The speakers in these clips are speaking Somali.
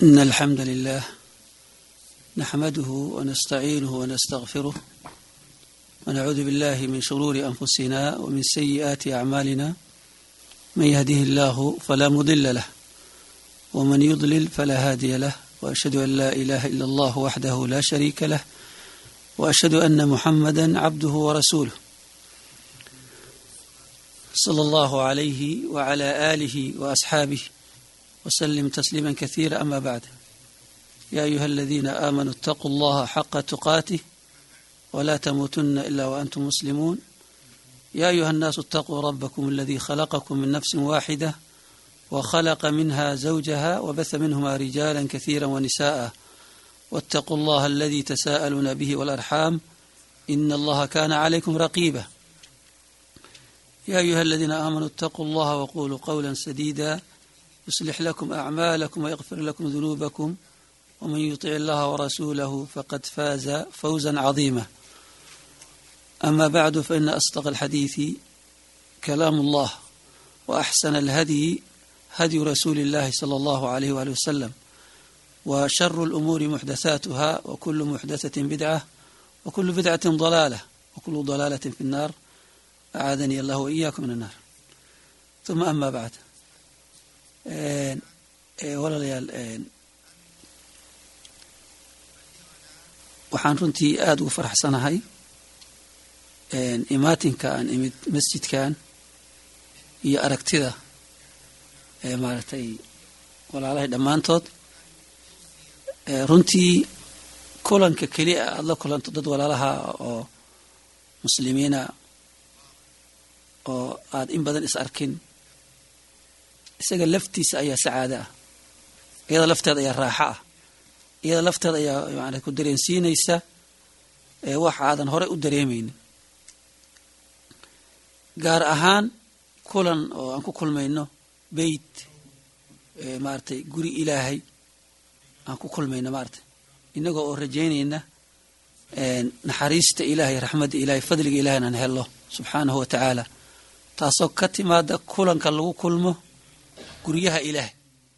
إن الحمد لله نحمده ونستعينه ونستغفره ونعوذ بالله من شرور أنفسنا ومن سيئات أعمالنا من يهده الله فلا مضل له ومن يضلل فلا هادي له وأشهد أن لا إله إلا الله وحده لا شريك له وأشهد أن محمدا عبده ورسوله صلى الله عليه وعلى آله وأصحابه وسلم تسليما كثيرا أما بعد يا أيها الذين آمنوا اتقوا الله حق تقاته ولا تموتن إلا وأنتم مسلمون يا أيها الناس اتقوا ربكم الذي خلقكم من نفس واحدة وخلق منها زوجها وبث منهما رجالا كثيرا ونساء واتقوا الله الذي تساءلون به والأرحام إن الله كان عليكم رقيبا يا أيها الذين آمنوا اتقوا الله وقولوا قولا سديدا يصلح لكم أعمالكم ويغفر لكم ذنوبكم ومن يطع الله ورسوله فقد فاز فوزا عظيما أما بعد فإن أصدق الحديث كلام الله وأحسن الهدي هدي رسول الله صلى الله عليه وآله وسلم وشر الأمور محدثاتها وكل محدثة بدعة وكل بدعة ضلالة وكل ضلالة في النار أعاذني الله وإياكم من النار ثم أما بعد walaalayaal waxaan runtii aada ugu faraxsanahay imaatinka aan imid masjidkan iyo aragtida maaragtay walaalahay dhammaantood runtii kulanka keliya aada la kulanto dad walaalaha oo muslimiina oo aada in badan is arkin isaga laftiisa ayaa sacaado ah iyada lafteeda ayaa raaxo ah iyada lafteeda ayaa maana ku dareensiinaysa wax aadan horey u dareemaynin gaar ahaan kulan oo aan ku kulmayno beyt maaragtay guri ilaahay aan ku kulmayno maaragtay inagoo oo rajaynayna naxariista ilaahay raxmadda ilahay fadliga ilahay inaan helno subxaanahu wa tacaala taasoo ka timaada kulanka lagu kulmo guryaha ilaahay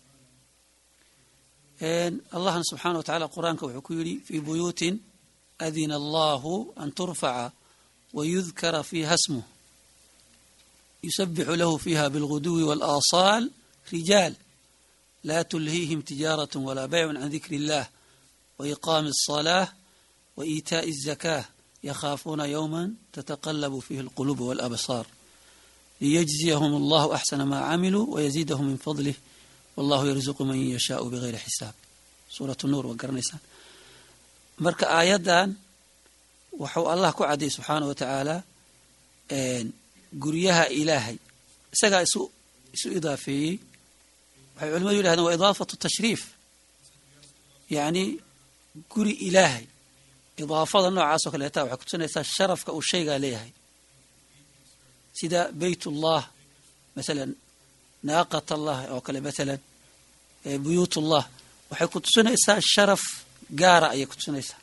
allahna subxaana wa tacala qur-aanka wuxuu ku yidhi fii buyuutin adina allahu an turfaca wayudkara fiiha smuh yusabixu lahu fiiha bilguduwi wاlaasaal rijaal laa tulhiihim tijaaraة walaa baycun can dikri اllah waiqaami الصalaة waإiitaaءi الzakاة yakhaafuuna yowma tataqalabu fiihi اlquluub wاlabsaar liyجزiyhm اllahu axsana maa camiluu wayaziidahum min fadlih wallahu yarzuqu man yashaau bigayri xisaab suurat nuur waa garanaysaan marka aayaddan waxuu allah ku cadiyay subxaana wa tacaala guryaha ilaahay isagaa isu isu idaafeeyey waxay culimadu yidhahdeen waa idaafatu tashriif yacni guri ilaahay idaafada noocaas oo kaleeta waxay kutusinaysaa sharafka uu shaygaa leeyahay sida beyt ullah masalan naaqat allah oo kale masalan buyuut ullah waxay ku tusinaysaa sharaf gaara ayay ku tusinaysaa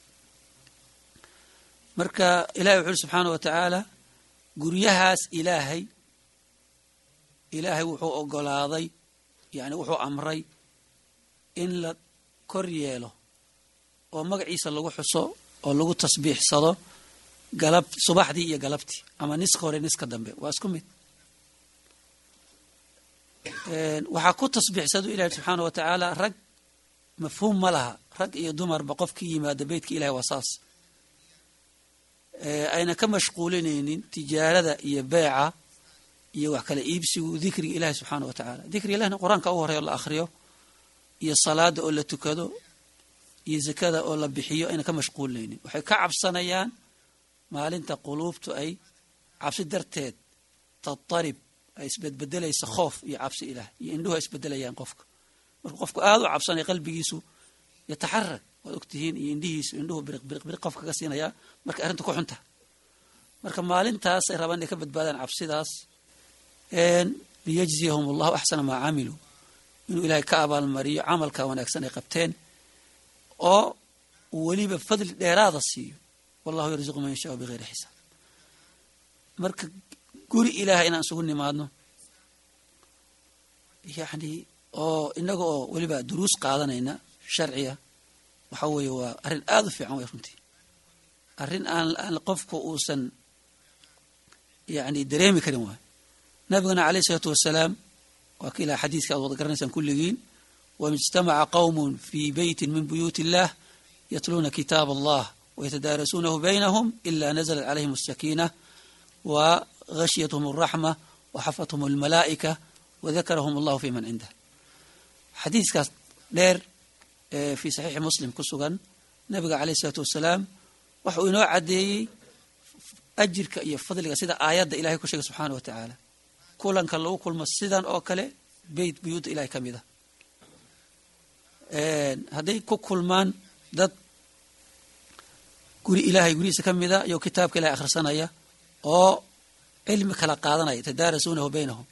marka ilahay wuxu uri subxaana wa tacaala guryahaas ilaahay ilaahay wuxuu ogolaaday yani wuxuu amray in la kor yeelo oo magaciisa lagu xuso oo lagu tasbiixsado galab subaxdii iyo galabtii ama niska hore niska dambe waa isku mid waxaa ku tasbiixsadu ilahi subxaana wa tacaala rag mafhuum ma laha rag iyo dumarba qof ka yimaada beytka ilahi waa saas ayna ka mashquulinaynin tijaarada iyo beeca iyo wax kale iibsigu dikriga ilahi subxaana wa tacaala dikriga ilahna qur-aanka u horeyo la akhriyo iyo salaada oo la tukado iyo zakada oo la bixiyo ayna ka mashquulinaynin waxay ka cabsanayaan maalinta quluubtu ay cabsi darteed tatarib ay isbedbedelaysa khoof iyo cabsi ilaah iyo indhuhu ay isbedelayaan qofka markuu qofku aada u cabsanaya qalbigiisu yataxarag waad ogtihiin iyo indhihiisu indhuhu biriq biriq biriq qofka ka siinayaa markay arrinta ku xunta marka maalintaas ay rabaan inay ka badbaadaan cabsidaas liyajziyahum allahu axsana maa camiluu inuu ilaahay ka abaalmariyo camalka wanaagsan ay qabteen oo uu weliba fadli dheeraada siiyo wallahu yarzuqu man yashaau bigayri xisaab marka guri ilaahay inaan isugu nimaadno yacni oo inaga oo weliba duruus qaadanayna sharciya waxa weeye waa arrin aada u fiican way runtii arrin aan aan qofku uusan yani dareemi karin waay nabigana alayh isalaatu wasalaam waa ka ilaha xadiiska aad wada garanaysaan kulligiin wama ijtamaca qowmun fii beytin min buyuuti illah yatluuna kitaab allah wayatadaarasuunahu baynahum ila nazalat calayhim asakiina wa gashiyathum alraxma waxafathum almalaa'ika wadakarahum allahu fi man cindah xadiiskaas dheer ee fii saxiixi muslim ku sugan nabiga alayh isalaatu wasalaam waxauu inoo caddeeyey ajirka iyo fadliga sida aayadda ilahay ku sheegay subxaana wa tacaala kulanka lagu kulmo sidan oo kale beyt buyuudda ilahay ka mid a hadday ku kulmaan dad guri ilaahay gurihiisa ka mida iyo kitaabka ilahay akhrisanaya oo cilmi kala qaadanaya tadaarasuunahu baynahum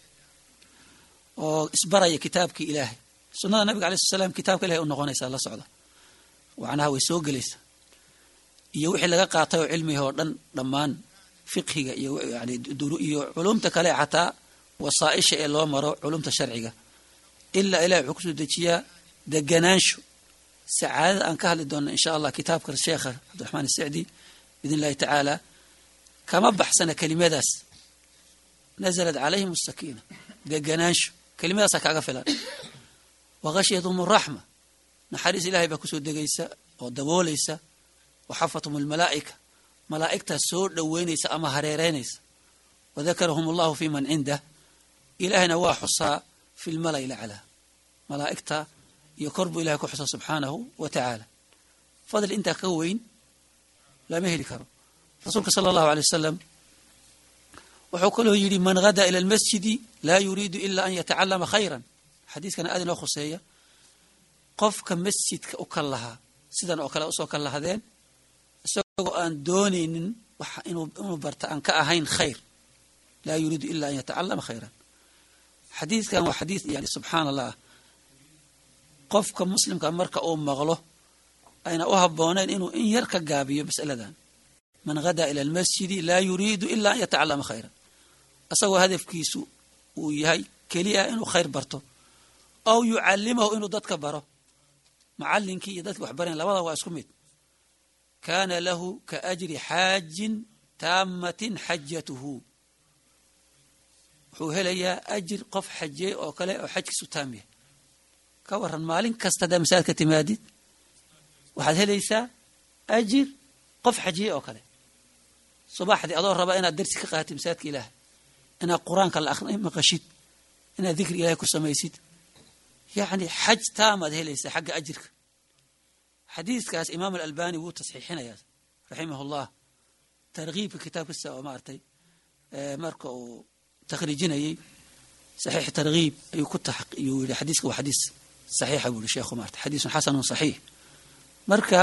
oo isbaraya kitaabkii ilaahay sunnada nabiga alay sl slam kitaabka ilahay u noqonaysaa la socda macnaha way soo gelaysa iyo wixii laga qaatay oo cilmiga oo dhan dhammaan fiqhiga iyo yani iyo culumta kale xataa wasaaisha ee loo maro culumta sharciga ilaa ilahi wuxuu kusoo dejiyaa deganaansho sacaadada aan ka hadli doonno insha allah kitaabka sheekha cabdiraxmaan isacdi biidn illahi tacaala kama baxsana kelimadaas nazalat calayhim asakiina deganaansho kelimadaasaa kaaga filan wa khashyathum araxma naxariis ilahay baa kusoo degaysa oo daboolaysa waxafathum almalaa'ika malaa'igtaas soo dhoweynaysa ama hareereynaysa wadakarahum allahu fi man cindah ilaahayna waa xusaa fi lmala'i laclaa malaa'igta iyo kor buu ilahay ku xusaa subxaanahu wa tacaala fadli intaa ka weyn lama heli karo rasuulka sala allahu alay wasalam wuxuu kaloo yidhi man hadaa ila almasjidi laa yuriidu ila an yatacalama khayran xadiiskana aad inoo khuseeya qofka masjidka u kal lahaa sidan oo kale usoo kal lahdeen isagoo aan doonaynin wax inuu barta aan ka ahayn khayr laa yuriidu ila an yatacalama khayran xadiidkan waa xadiid yani subxaan allah qofka muslimka marka uu maqlo ayna u habboonayn inuu in yar ka gaabiyo mas'aladan man hadaa ila almasjidi laa yuriidu ila an yatacalama khayran isagoo hadafkiisu uu yahay keliya inuu khayr barto aw yucallimahu inuu dadka baro macallinkii iyo dadki wax barayn labada waa isku mid kaana lahu ka ajri xaajin taamatin xajatuhu wuxuu helayaa ajir qof xajiyey oo kale oo xajkiisu taam yahay ka waran maalin kasta haddaa masaajidka timaadid waxaad helaysaa ajir qof xajiyey oo kale subaxdii adoo raba inaad darsi ka qaatid masaajidka ilaahay inaad qur-aanka la aqri maqashid inaad dikri ilahay ku samaysid yacni xaj taamaad helaysaa xagga ajirka xadiiskaas imaam alalbani wuu tasxiixinayaa raximah ullah tarkiibka kitaabkiisa oo maaragtay marka uu takhriijinayey saxiix tarkiib ayuu ku ayuu yihi xadiiska waa xadiis saxiixa buu yihi sheekhu maarata xadiisun xasanun saxiix marka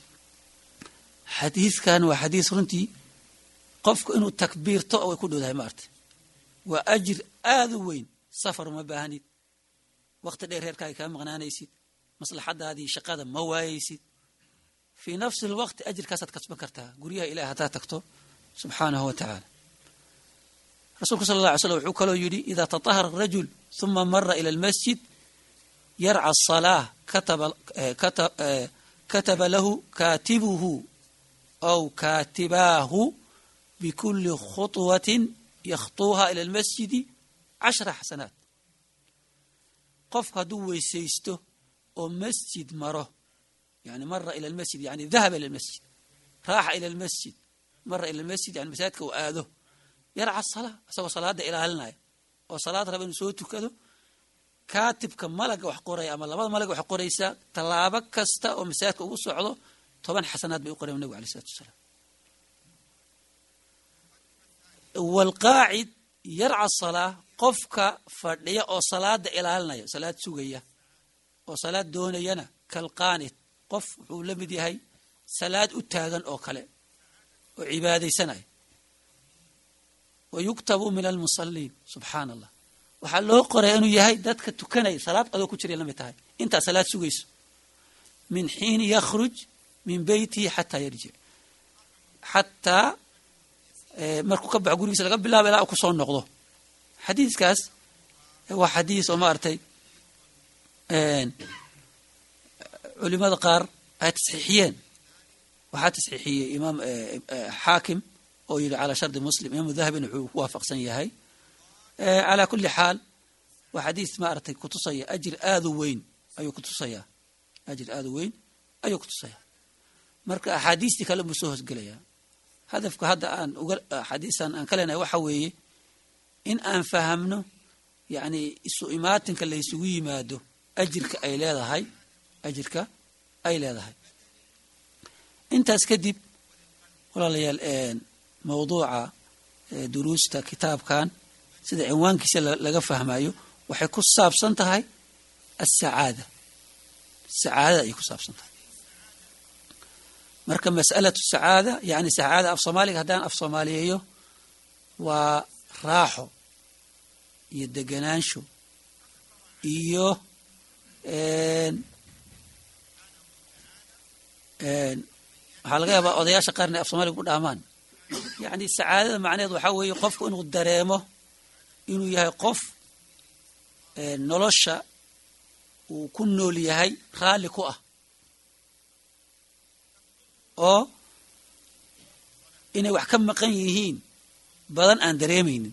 xadiiskan waa xadiis runtii qofku inuu takbiirto way ku dhowdahay maaragtay waa ajir aada u weyn safar uma baahnid waqti dheer reerkaaga kaa maqnaanaysid maslaxadaadii shaqada ma waayaysid fii nafsi alwaqti ajirkaasaad kasban kartaa guryaha ilahi haddaad tagto subxaanahu wa tacaala rasuulku sala allah alay slam wuxuu kaloo yidhi idaa tatahara arajul huma mara ila almasjid yarca asalaa kataba lahu kaatibuhu aw kaatibaahu bikuli khuطwatin yakhtuuha ila almasjidi cashra xasanaat qofku hadduu weysaysto oo masjid maro yani mara ila almasjid yani dahaba ila almasjid raaxa ila almasjid mara ila almasjid yani masaajidka uu aado yarca salaa isagoo salaada ilaalinaya oo salaad raba inuu soo tukado kaatibka malaga wax qoraya ama labada malag wax qoraysaa tallaabo kasta oo masaajidka ugu socdo toban xasanaad bay u qorayan nabigu alay isalatu wasalaam walqaacid yarca salaa qofka fadhiya oo salaada ilaalinaya salaad sugaya oo salaad doonayana kalqaanid qof wuxuu la mid yahay salaad u taagan oo kale oo cibaadaysanaya wa yuktabu min almusaliin subxaana allah waxaa loo qoraya inuu yahay dadka tukanaya salaad adoo ku jiray la mid tahay intaa salaad sugayso min xiini yakhruj min beytihi xataa yarjic xataa markuu ka baxo gurigiisa laga bilaabo ilaa u kusoo noqdo xadiiskaas waa xadiis oo maaragtay culimada qaar ay tasxiixiyeen waxaa tasxiixiyey imaam xaakim oo yidhi calaa shardi muslim imaamu dahabina wuxuu ku waafaqsan yahay calaa kulli xaal waa xadiis maaragtay kutusaya ajir aada u weyn ayuu kutusayaa ajir aada u weyn ayuu kutusaya marka axaadiistii kale buu soo hosgelayaa hadafka hadda aan uga axaadiistan aan ka leenahay waxa weeye in aan fahamno yacni isu imaatinka la ysugu yimaado ajirka ay leedahay ajirka ay leedahay intaas kadib walaalayaal mawduuca duruusta kitaabkan sida cinwaankiisa laga fahmayo waxay ku saabsan tahay asacaada sacaadada ayay ku saabsan tahay marka mas'alatu sacaada yani sacaada af soomaaliga haddaan af soomaaliyeeyo waa raaxo iyo deganaansho iyo waxaa laga yaabaa odayaasha qaarna af soomaaliga ku dhaamaan yacni sacaadada macneheed waxaa weeye qofku inuu dareemo inuu yahay qof nolosha uu ku nool yahay raalli ku ah oo inay wax ka maqan yihiin badan aan dareemaynin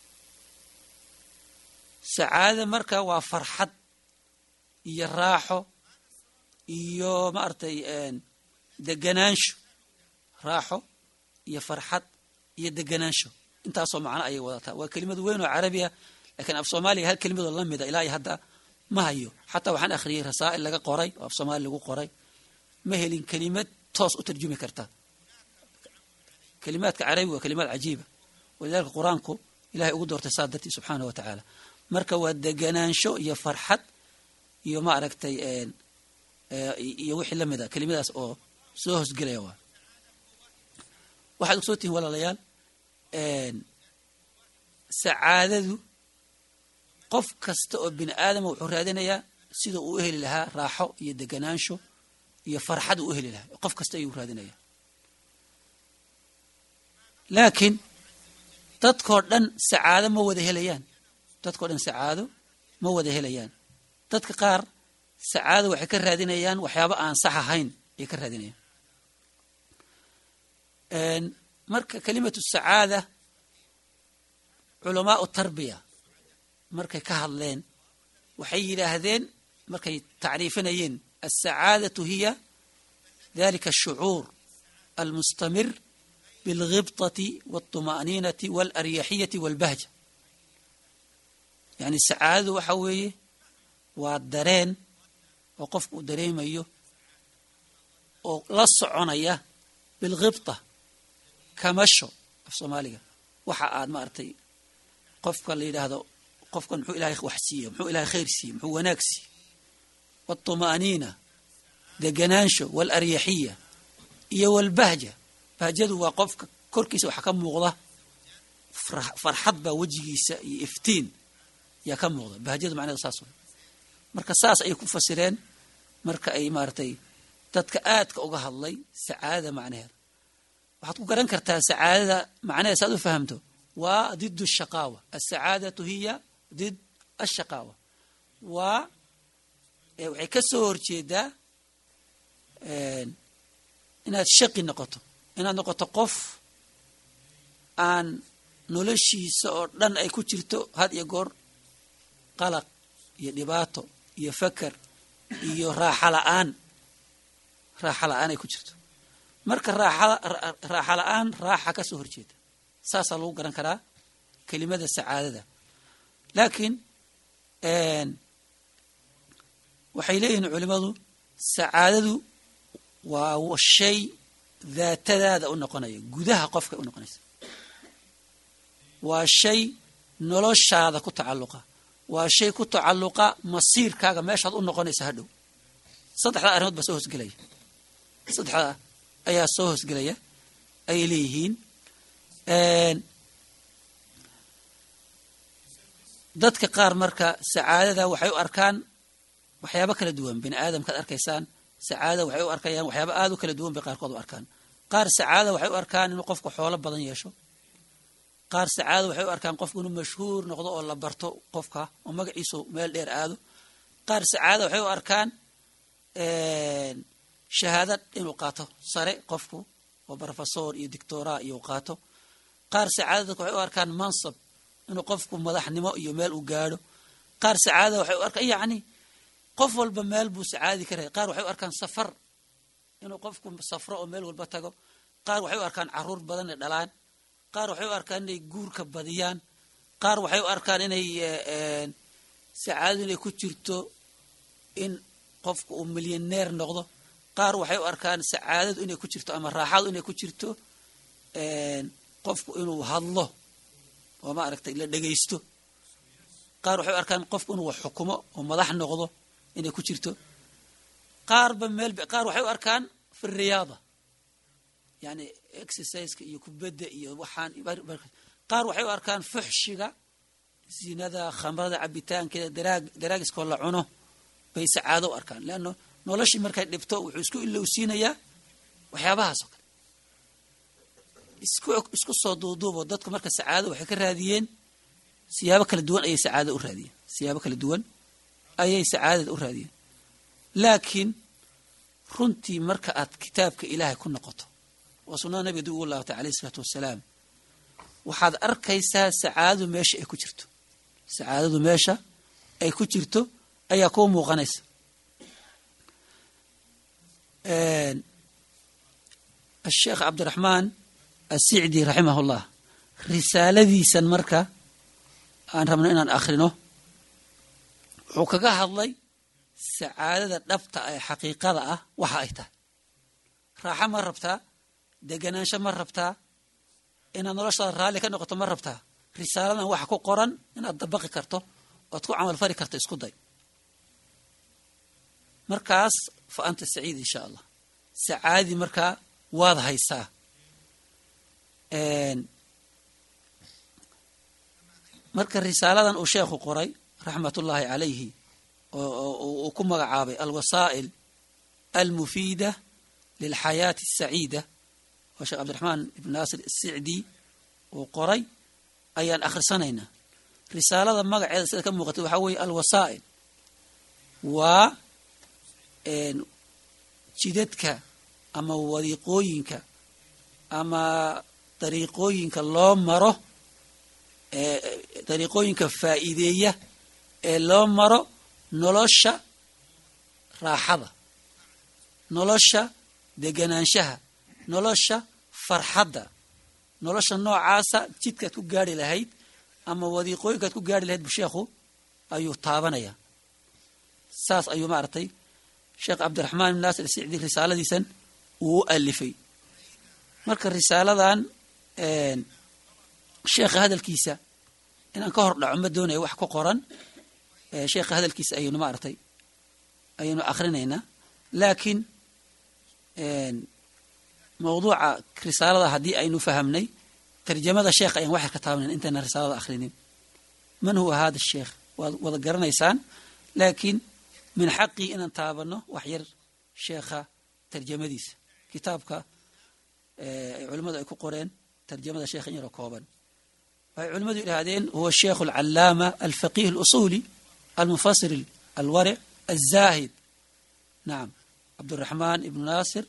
sacaadada marka waa farxad iyo raaxo iyo maaragtay deganaansho raaxo iyo farxad iyo deganaansho intaasoo macno ayay wadataa waa kelimad weyn oo carabi ah lakiin af soomaaliya hal kelimadoo la mida ilaa iyo hadda ma hayo xataa waxaan akhriyey rasaa'il laga qoray oo af soomaali lagu qoray ma helin kelimad toos u tarjumi karta kelimaadka carabi waa kelimaad cajiiba walidalika qur-aanku ilahay ugu doortay saa dartii subxaanah wa tacaala marka waa deganaansho iyo farxad iyo ma aragtay iyo wixii la mid a kelimadaas oo soo hosgelaya waa waxaad ogsoo tihiin walaalayaal sacaadadu qof kasta oo bini aadama wuxuu raadinayaa sida uu u heli lahaa raaxo iyo deganaansho iyo farxad uu u heli lahaa qof kasta ayuu raadinaya laakiin dadkoo dhan sacaado ma wada helayaan dadkao dhan sacaado ma wada helayaan dadka qaar sacaado waxay ka raadinayaan waxyaabo aan sax ahayn ayay ka raadinayaan marka kelimatu sacaada culamaau tarbiya markay ka hadleen waxay yidhaahdeen markay tacriifinayeen alsacaadatu hiya dalika ashucuur almustamir bilghibطati walطuma'niinati waalaryixiyati walbahja yani sacaadadu waxa weeye waa dareen oo qofku uu dareemayo oo la soconaya bilghibta kamasho af soomaaliga waxa aad maaragtay qofka la yidhaahdo qofkan muxuu ilahay wax siiye muxuu ilahay khayr siiye muxuu wanaag siiye waalطuma'niina deganaansho waalaryaxiya iyo walbahja bahjadu waa qofka korkiisa waxa ka muuqda farxad baa wejigiisa iyo iftiin yaa ka muuqda bahjadu macnaheeda saas way marka saas ayay ku fasireen marka ay maaragtay dadka aadka uga hadlay sacaadada macnaheeda waxaad ku garan kartaa sacaadada macnaheeda saad u fahamto waa did shaqaawa asacaadatu hiya did ashaqaawa waa waxay ka soo horjeedaa inaad shaqi noqoto inaad noqoto qof aan noloshiisa oo dhan ay ku jirto had iyo goor qalaq iyo dhibaato iyo fakar iyo raaxa la-aan raaxa la-aan ay ku jirto marka raaxa la-aan raaxa ka soo horjeeda saasaa lagu garan karaa kelimada sacaadada laakiin waxay leeyihiin culimadu sacaadadu waa shay daatadaada u noqonaya gudaha qofka u noqonaysa waa shay noloshaada ku tacalluqa waa shay ku tacalluqa masiirkaaga meeshaad u noqonaysa hadhow saddexdaa arrimood baa soo hosgelaya saddexdaa ayaa soo hosgelaya ayay leeyihiin dadka qaar marka sacaadada waxay u arkaan waxyaabo kala duwan bini aadamkaad arkaysaan sacaadada waxay u arkayaan waxyaaba aada u kala duwan bay qaarkood u arkaan qaar sacaadada waxay u arkaan inuu qofku xoolo badan yeesho qaar sacaadada waxay u arkaan qofku inuu mashhuur noqdo oo la barto qofka oo magaciisu meel dheer aado qaar sacaadada waxay u arkaan shahaada inuu qaato sare qofku oo brofesor iyo dictora iyo qaato qaar sacaadada dadka waxay u arkaan mansab inuu qofku madaxnimo iyo meel u gaadho qaar sacaadada waxay u arkaan yacni qof walba meel buu sacaadi ka rahay qaar waxay u arkaan safar inuu qofku safro oo meel walba tago qaar waxay u arkaan caruur badan inay dhalaan qaar waxay u arkaan inay guurka badiyaan qaar waxay u arkaan inay sacaadadu inay ku jirto in qofku uu milyaneer noqdo qaar waxay u arkaan sacaadadu inay ku jirto ama raaxadu inay ku jirto qofku inuu hadlo oo ma aragtay la dhegaysto qaar waxay u arkaan qofku inuu wax xukumo oo madax noqdo inay ku jirto qaarba meel qaar waxay u arkaan fi riyaada yani exerciseka iyo kubadda iyo waxaan qaar waxay u arkaan fuxshiga zinada khamrada cabitaankeeda daraag daraagiskoo la cuno bay sacaado u arkaan leanno noloshii markay dhibto wuxuu isku ilowsiinayaa waxyaabahaas oo kale isku isku soo duuduubo dadku marka sacaado waxay ka raadiyeen siyaabo kala duwan ayay sacaadada u raadiyeen siyaabo kala duwan ayay sacaadada u raadiyeen laakiin runtii marka aad kitaabka ilaahay ku noqoto oo sunnada nabiga dib ugu laabatay alayh isalaatu wassalaam waxaad arkaysaa sacaadadu meesha ay ku jirto sacaadadu meesha ay ku jirto ayaa kuu muuqanaysa asheekh cabdiraxmaan asicdi raximahullah risaaladiisan marka aan rabno inaan akhrino wuxuu kaga hadlay sacaadada dhabta ee xaqiiqada ah waxa ay tahay raaxo ma rabtaa deganaansho ma rabtaa inaad noloshaada raalli ka noqoto ma rabtaa risaaladan waxa ku qoran inaad dabaqi karto oad ku camal fari karto isku day markaas fa anta saciid insha allah sacaadii markaa waad haysaa marka risaaladan uu sheekhu qoray raxmatullaahi calayhi uu ku magacaabay alwasaa'il almufiida lilxayaati asaciida oo sheekh cabdiraxmaan ibn naasir asicdi uu qoray ayaan akhrisanaynaa risaalada magaceeda sida ka muuqatay waxaa weeye alwasaa'il waa jidadka ama wadiiqooyinka ama dariiqooyinka loo maro dariiqooyinka faa'iideeya ee loo maro nolosha raaxada nolosha deganaanshaha nolosha farxadda nolosha noocaasa jidkaad ku gaari lahayd ama wadiiqooyinkaad ku gaari lahayd bu sheekhu ayuu taabanaya saas ayuu maaragtay sheekh cabdiraxmaan ibn naasir sicdi risaaladiisan uu u alifay marka risaaladan sheekha hadalkiisa inaan ka hor dhaco ma doonaya wax ku qoran sheekha hadalkiisa ayaynu maaragtay ayaynu akrinaynaa laakiin mawduuca risaalada haddii aynu fahamnay tarjamada sheekha ayaan waxyar ka taabanayn intayna risaalada akhrinin man huwa hada sheekh waad wada garanaysaan laakiin min xaqii inaan taabano wax yar sheekha tarjamadiisa kitaabka ay culimmadu ay ku qoreen tarjamada sheekha in yaroo kooban waxay culimmadu yidhaahdeen huwa sheikhu alcalaama alfaqih alusuli almufasir alwaric alzahid nacam cabdiraxmaan ibnu naasir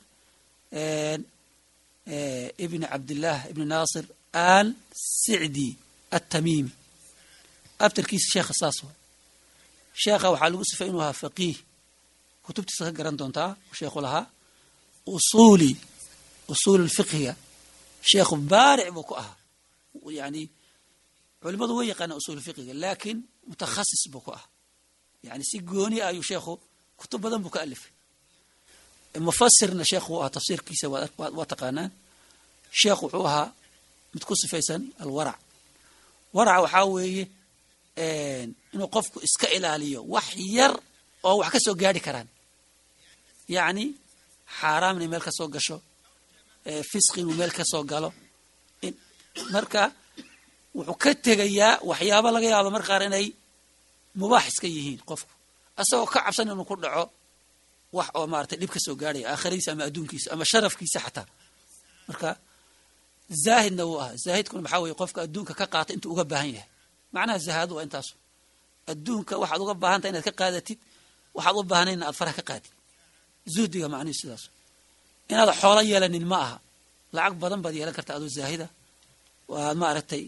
ibni cabdillaah ibni naasir al sicdi atamiimi abtarkiisa sheekha saas wa sheekha waxaa lagu sifay inuu ahaa faqiih kutubtiisa ka garan doontaa sheekhu lahaa usuli usuul fiqhiga sheekhu baaric buu ku ahaa yani culimadu way yaqaanaa usuul fiqhiga laakiin mutakhasis buu ku ahaa yani si gooni ah ayuu sheekhu kutub badan buu ka alifay mufasirna sheekhu wuu ahaa tafsiirkiisa waa taqaanaan sheekhu wuxuu ahaa mid ku sifaysan alwarac waraca waxaa weeye inuu qofku iska ilaaliyo wax yar oo wax ka soo gaari karaan yacni xaaraam inay meel ka soo gasho fisqi inuu meel ka soo galo marka wuxuu ka tegayaa waxyaaba laga yaabo mar qaar inay mubaax iska yihiin qofku asagoo ka cabsan inuu ku dhaco wax oo maratay dhib ka soo gaarhaya aakhiradiisa ama adduunkiisa ama sharafkiisa xataa marka zaahidna wuu ahaa zaahidkuna maxaa weye qofka adduunka ka qaata intuu uga baahan yahay macnaha zahaadu waa intaasu adduunka waxaad uga baahantay inaad ka qaadatid waxaad u baahnayna aad faraha ka qaadid zuhdiga macnihi sidaas inaad xoolo yeelanin ma aha lacag badan baad yeelan karta adoo zaahida waad maaragtay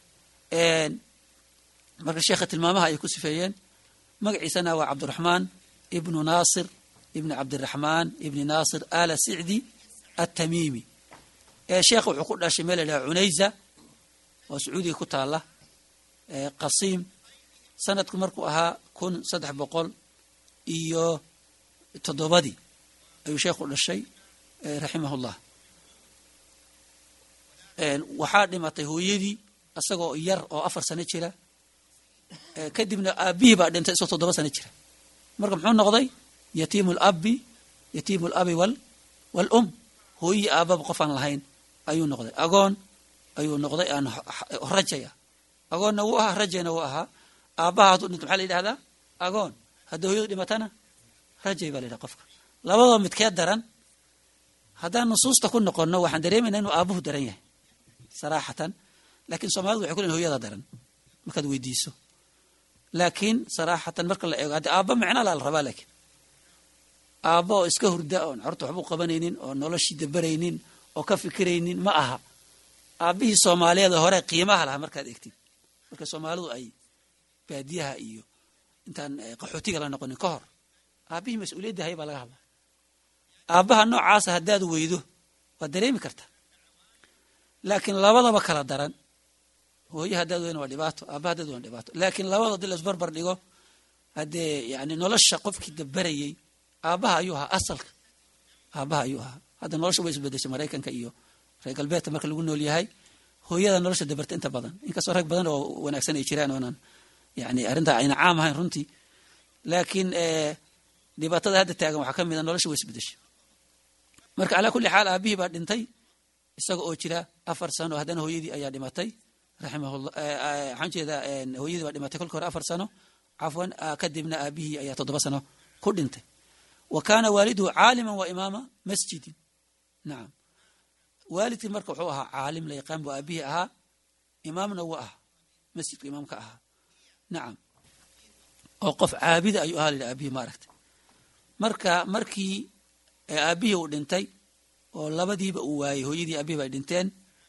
marka sheekha tilmaamaha ay ku sifeeyeen magaciisana waa cabdiraxmaan ibnu naasir ibni cabdiraxmaan ibni naasir ala sicdi atamiimi sheekha wuxuu ku dhashay meel la yidhaha cunayza oo sacuudiga ku taala qasiim sanadku markuu ahaa kun saddex boqol iyo toddobadii ayuu sheekhu dhashay raximahullah waxaa dhimatay hooyadii isagoo yar oo afar sano jira kadibna aabihii baa dhintay isagoo toddoba sano jira marka muxuu noqday yatiimu labi yatiimu labi wal waalum hooyii aababa qof aan lahayn ayuu noqday agoon ayuu noqday aan rajaya agoonna wuu ahaa rajayna wuu ahaa aabbaha hadduu dhinto maxaa la yidhahdaa agoon haddii hooyadu dhimatana rajay baa la yidhaha qofka labadoo midkee daran haddaan nusuusta ku noqonno waxaan dareemayna inuu aabuhu daran yahay saraaxatan laakiin soomaalidu waxay ku lehin hoyada daran markaad weydiiso laakiin saraaxatan marka la eego haddii aabba micna laa la rabaa laakiin aabba oo iska hurda oon carurta waxbuu qabanaynin oo noloshii dabaraynin oo ka fikiraynin ma aha aabbihii soomaaliyeed hore qiimaha lahaa markaad egtid marka soomaalidu ay baadiyaha iyo intaan qaxootiga la noqonin ka hor aabbihii mas-uuliyadda hay baa laga hadlaa aabbaha noocaasa haddaad weydo waad dareemi kartaa laakiin labadaba kala daran hooye haddaad weyna waa dhibaato aabba haddaad weyna dhibaato laakiin labada hadii laisbarbar dhigo haddee yani nolosha qofkii dabarayey aabbaha ayuu ahaa asalka aabbaha ayuu ahaa hadda nolosha way isbedeshay maraykanka iyo reer galbeedka marka lagu nool yahay hooyada nolosha dabarta inta badan inkastoo rag badan oo wanaagsan ay jiraan oonan yani arrintaa ayna caam ahayn runtii laakiin dhibaatada hadda taagan waxaa ka mid a nolosha way isbedeshay marka calaa kulli xaal aabihii baa dhintay isaga oo jira afar sano haddana hooyadii ayaa dhimatay raximahullah waxaan jeedaa hooyadii baa dhimatay kolka hore afar sano cafwan kadibna aabihii ayaa toddoba sano ku dhintay wa kaana waaliduhu caaliman wa imaama masjidin nacam waalidkii marka wuxuu ahaa caalim la yaqaan buu aabihii ahaa imaamna wuu ahaa masjidku imaamka ahaa nacam oo qof caabida ayuu ahaa la yidhi aabihii maaragtay marka markii aabihii uu dhintay oo labadiiba uu waayey hooyadii aabihii bay dhinteen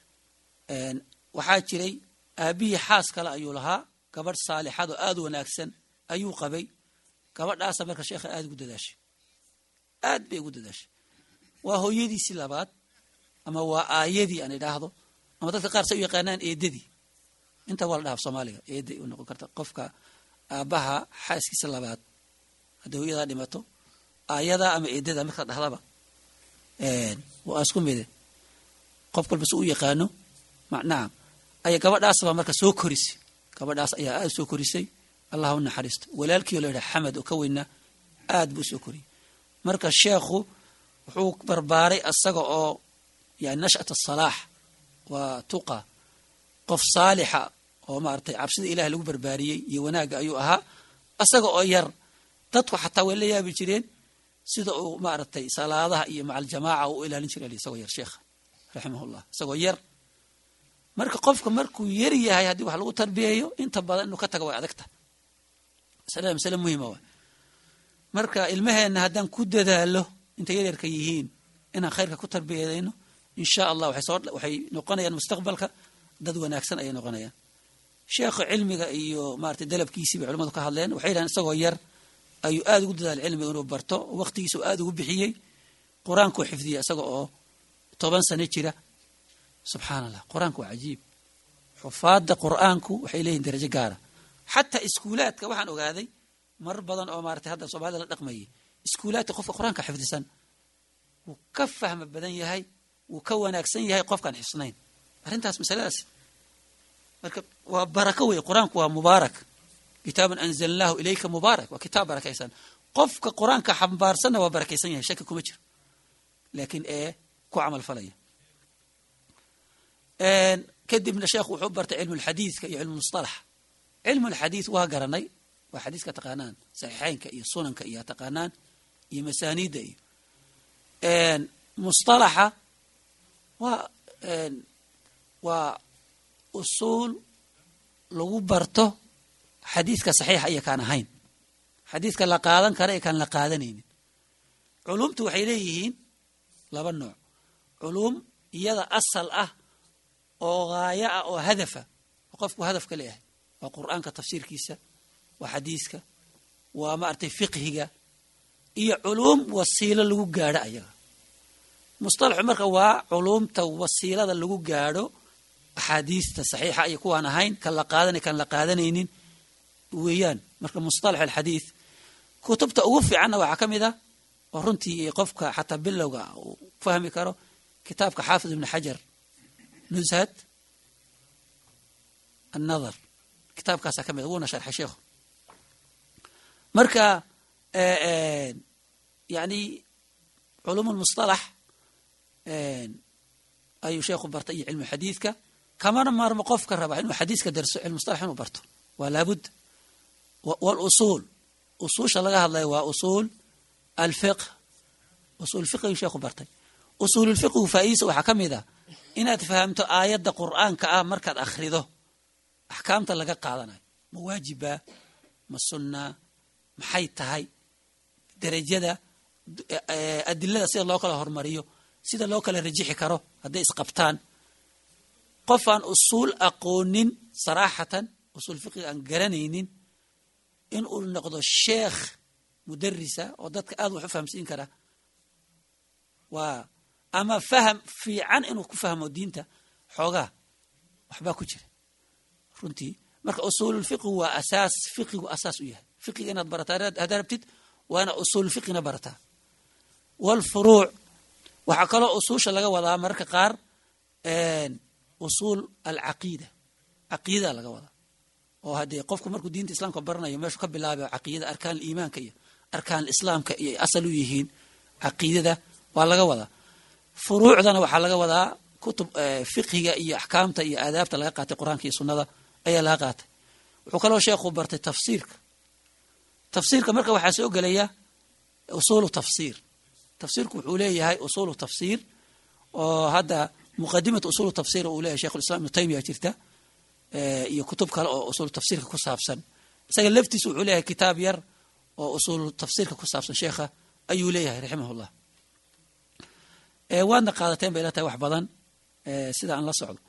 waxaa jiray aabihii xaas kale ayuu lahaa gabadh saalixad oo aada u wanaagsan ayuu qabay gabadhaasa marka sheekha aada ugu dadaashay aad bay ugu dadaashay waa hooyadiisii labaad ama waa aayadii aan idhaahdo ama dadka qaar say u yaqaanaan eedadii inta waa la dhaha soomaaliga eeday u noqon karta qofka aabbaha xaaskiisa labaad haddii hooyadaa dhimato aayadaa ama eedada marka dhahdaba waa isku mide qof walba si u yaqaano nacam aya gabadhaasbaa marka soo korisay gabadhaas ayaa aada soo korisay allah u naxariisto walaalkiio la yidhaha xamed oo ka weynaa aad buu soo koriyey marka sheekhu wuxuu barbaaray asaga oo yani nash'at asalaax waa tuqa qof saalixa oo maaragtay cabsida ilaah lagu barbaariyey iyo wanaagga ayuu ahaa asaga oo yar dadku xataa way la yaabi jireen sida uu maaragtay salaadaha iyo macaljamaaca uu u ilaalin jiray isagoo yar sheekha raximahullah isagoo yar marka qofka markuu yar yahay haddii wax lagu tarbiyeeyo inta badan inuu ka taga way adagta masalada masale muhima waay marka ilmaheenna haddaan ku dadaalo intay yaryarka yihiin inaan khayrka ku tarbiyadayno insha allah waxay soo waxay noqonayaan mustaqbalka dad wanaagsan ayay noqonayaan sheekha cilmiga iyo maratay dalabkiisii bay culamadu ka hadleen waxay yidhahan isagoo yar ayuu aada ugu dadaalay cilmiga inuu barto waqtigiisa u aada ugu bixiyey qur-aankuu xifdiyey isaga oo toban sano jira subxaana allah qur-aanku waa cajiib xufaadda qur-aanku waxay leeyihin darajo gaara xataa iskuulaadka waxaan ogaaday marar badan oo maratay hadda soomaalida la dhaqmayay iskuulaadka qofka qur-aanka xifdisan wuu ka fahma badan yahay wuu ka wanaagsan yahay qofkaan xifsnayn arrintaas masaladaas marka waa barako wey qur-aanku waa mubaarak kitaabun anzalnaahu ilayka mubaarak waa kitaab barakaysan qofka qur-aanka xambaarsanna waa barakaysan yahay shaki kuma jiro laakiin ee ku camal falaya kadibna sheekhu wuxuu bartay cilmu lxadiidka iyo cilmu mustalax cilmu lxadiid waa garanay waa xadiiska taqaanaan saxiixeynka iyo sunanka iyo taqaanaan iyo masaaniidda iyo mustalaxa waa waa usuul lagu barto xadiidka saxiixa iyo kaan ahayn xadiidka la qaadan kara iyo kaan la qaadanaynin culumtu waxay leeyihiin laba nooc culum iyada asal ah oo gaayo ah oo hadafa oo qofku hadaf ka leeyahay waa qur'aanka tafsiirkiisa waa xadiiska waa maaragtay fiqhiga iyo culuum wasiilo lagu gaadho ayaga musطalaxu marka waa culuumta wasiilada lagu gaadho axaadiista saxiixa iyo kuwaan ahayn kan la qaadanay kan la qaadanaynin weeyaan marka musطalax alxadiid kutubta ugu fiicanna waxaa ka mid a oo runtii qofka xataa bilowga uu fahmi karo kitaabka xaafid ibn xajar nuzhat annadar kitaabkaasaa ka mid wuuna sharxay sheikhu marka yani culum lmusطalax ayuu sheekhu bartay iyo cilmu xadiidka kamana maarmo qofka raba inuu xadiiska darso cilmusطalax inuu barto waa laabud wاlusuul usuusha laga hadlayo waa usuul alfiqh usuul fiqhigu sheekhu bartay usuululfiqhigu faa'iidisa waxaa ka mid a inaad fahamto aayadda qur'aanka ah markaad akhrido axkaamta laga qaadanayo ma waajiba ma sunnaa maxay tahay derajada adilada sida loo kala hormariyo sida loo kala rajixi karo hadday isqabtaan qof aan usuul aqoonin saraaxatan usuul fiqiga aan garanaynin in uu noqdo sheekh mudarisa oo dadka aad wax u fahamsiin kara waa ama faham fiican inuu ku fahmo diinta xoogaa waxbaa ku jira runtii marka usuululfiqhi waa asaas fiqigu asaas u yahay fiqiga inaad barataa haddaa rabtid waa inaad usuululfiqhina barataa waalfuruuc waxaa kaloo usuusha laga wadaa mararka qaar usuul alcaqiida caqiidaa laga wadaa oo haddee qofku markuu diinta islaamka baranayo meeshuu ka bilaabay caqiidada arkaan iimaanka iyo arkaan islaamka iyo asal u yihiin caqiidada waa laga wadaa furuucdana waxaa laga wadaa kutub fiqhiga iyo axkaamta iyo aadaabta laga qaatay qur-aanka iyo sunnada ayaa laga qaatay wuxuu kaloo sheekhu bartay tafsiirka tafsiirka marka waxaa soo gelaya usuulu tafsiir tafsiirku wuxuu leeyahay usuulu tafsiir oo hadda muqadimatu usuulu tafsiir uu leeyahay shekhulislam ibnu taymiya jirta iyo kutub kale oo usuulu tafsiirka ku saabsan isaga laftiisu wuxuu leeyahay kitaab yar oo usuulu tafsiirka ku saabsan sheekha ayuu leeyahay raximahullah waadna qaadateen bay ila tahay wax badan sida aan la socdo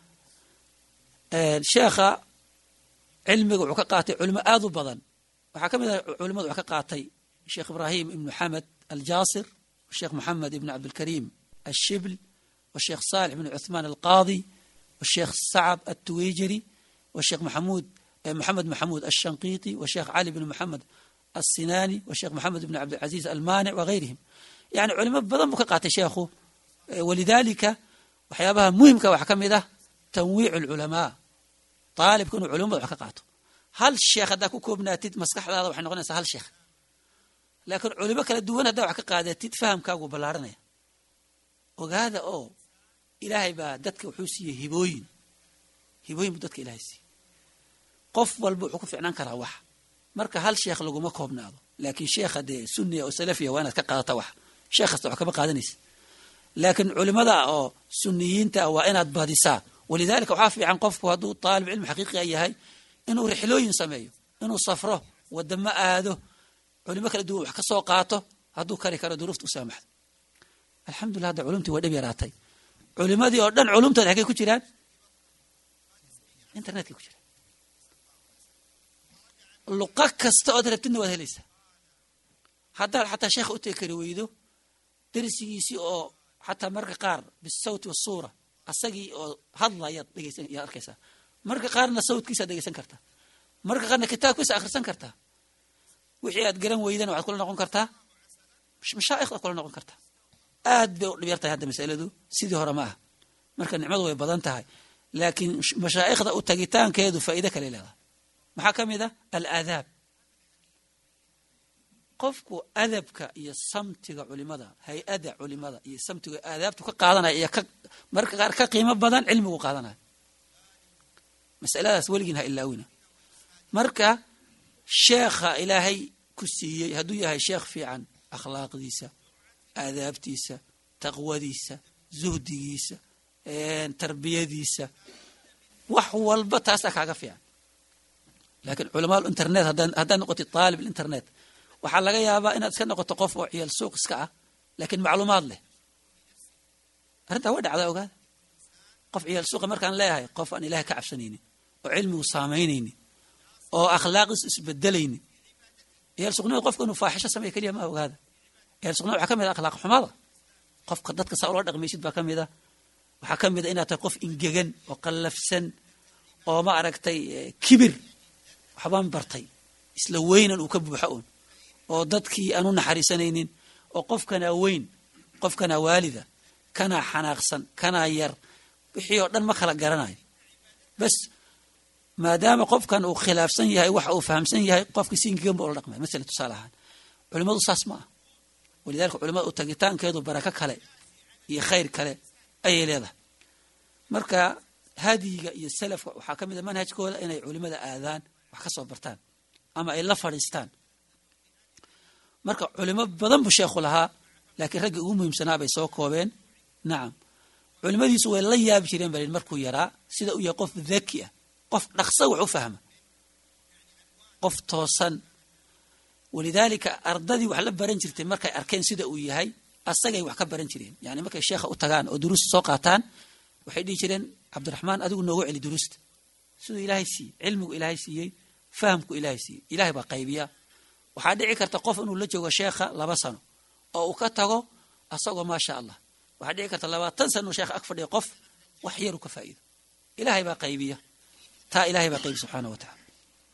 sheekha cilmiga wuxuu ka qaatay culimo aad u badan waxaa ka mid ah culimadu wax ka qaatay sheekh ibraahim ibnu xamed aljaasir sheekh moxamed ibn cabdilkariim ashibl washeekh saalix ibn cuthmaan alqaadi washeekh sacab altuweyjeri washeekh maxamuud moxamed maxamuud alshanqiiti washeekh cali bn moxamed alsinaani washeekh moxamed ibn cabdilcaziiz almaanic wageyrihim yani culimo badan buu ka qaatay sheekhu walidaalika waxyaabaha muhimka waxaa ka mid ah tanwiic alculamaa aalibka inuu culimo badan wax ka qaato hal sheekh haddaa ku koobnaatid maskaxdaada waxay noqonaysaa hal sheekh laakiin culimo kala duwan haddaa wax ka qaadatid fahamkaagu ballaaranaya ogaada oo ilaahay baa dadka wuxuu siiyey hibooyin hibooyin buu dadka ilahay siiyey qof walba wuxuu ku ficnaan karaa wax marka hal sheekh laguma koobnaado laakiin sheekha dee sunniya oo salafiya waa inaad ka qaadata wax sheekh kasta wax kama qaadanaysa laakiin culimada oo suniyiinta waa inaad badisaa walidaalika waxaa fiican qofku hadduu taalib cilmi xaqiiqiga yahay inuu rixlooyin sameeyo inuu safro wadamo aado culimo kala duwan wax ka soo qaato hadduu kari karo duruufta u saamaxdo alxamdulillah hadda culumtii waa dhib yaraatay culimadii oo dhan culumtooda xaggay ku jiraan internetkay ku jiraan luqa kasta ood rabtidna waad helaysaa haddaad xataa sheekha u tegi kari weydo darsigiisii oo xataa marka qaar bisawti wasuura asagii oo hadlayaad dhegeysan yaad arkaysaa marka qaarna sawtkiisaad dhegeysan kartaa marka qaarna kitaabkiisa akhrisan kartaa wixii aad garan weydana waxaad kula noqon kartaa mashaa'ikhdaad kula noqon kartaa aad bay u dhib yar tahay hadda masaladu sidii hore ma aha marka nicmadu way badan tahay laakiin mashaa'ikhda u tagitaankeedu faa'iide kale leedahay maxaa ka mid ah alaadaab qofku adabka iyo samtiga culimada hay-ada culimada iyo samtiga aadaabtu ka qaadanaya iyo ka marka qaar ka qiimo badan cilmigu qaadanaya masaladaas weligiin ha ilaawina marka sheekha ilaahay ku siiyey hadduu yahay sheekh fiican akhlaaqdiisa aadaabtiisa taqwadiisa zuhdigiisa tarbiyadiisa wax walba taasaa kaaga fiican laakiin culamaal internet haddaad noqotid aalib internet waxaa laga yaabaa inaad iska noqoto qof oo ciyaal suuq iska ah laakiin macluumaad leh arrintaa way dhacdaa ogaada qof ciyaal suuqa markaan leeyahay qof aan ilaahay ka cabsanaynin oo cilmigu saamaynaynin oo akhlaaqiis isbedelaynin ciyaal suuqnimada qofka inuu faaxisho sameeya keliya ma ogaada ciyaal suuqnimada waxaa ka mid ah akhlaaq xumada qofka dadka saa ula dhaqmaysid baa ka mid ah waxaa ka mid a inaad tahay qof ingegan oo qallafsan oo ma aragtay kibir waxbaan bartay isla weynan uu ka buuxo un oo dadkii aan u naxariisanaynin oo qofkanaa weyn qofkanaa waalida kanaa xanaaqsan kanaa yar wixii oo dhan ma kala garanayo bas maadaama qofkan uu khilaafsan yahay waxa uu fahamsan yahay qofkii si ingegan ba ula dhaqmaya masala tusaale ahaan culimmadu saas ma ah walidalika culimada u tagitaankeedu barako kale iyo khayr kale ayay leedahay marka hadiyiga iyo salafka waxaa ka mid a manhajkooda inay culimada aadaan wax ka soo bartaan ama ay la fadhiistaan marka culimo badan buu sheekhu lahaa laakiin raggii ugu muhiimsanaa bay soo koobeen nacam culimadiisu way la yaabi jireen balin markuu yaraa sida uu yahay qof dhaki ah qof dhaqsa wax u fahma qof toosan walidaalika ardadii wax la baran jirtay markay arkeen sida uu yahay asagay wax ka baran jireen yani markay sheekha u tagaan oo duruusta soo qaataan waxay dhihi jireen cabdiraxmaan adigu noogu celi duruusta siduu ilaahay siiyey cilmigu ilaahay siiyey fahamku ilaahay siiyey ilahay baa qaybiya waxaa dhici karta qof inuu la joogo sheekha laba sano oo uu ka tago asagoo maasha allah waxaa dhici karta labaatan sano uu sheekha ag fadhiya qof wax yaru ka faa'iido ilaahay baa qaybiya taa ilahay baa qaybiya subxaana wa tacala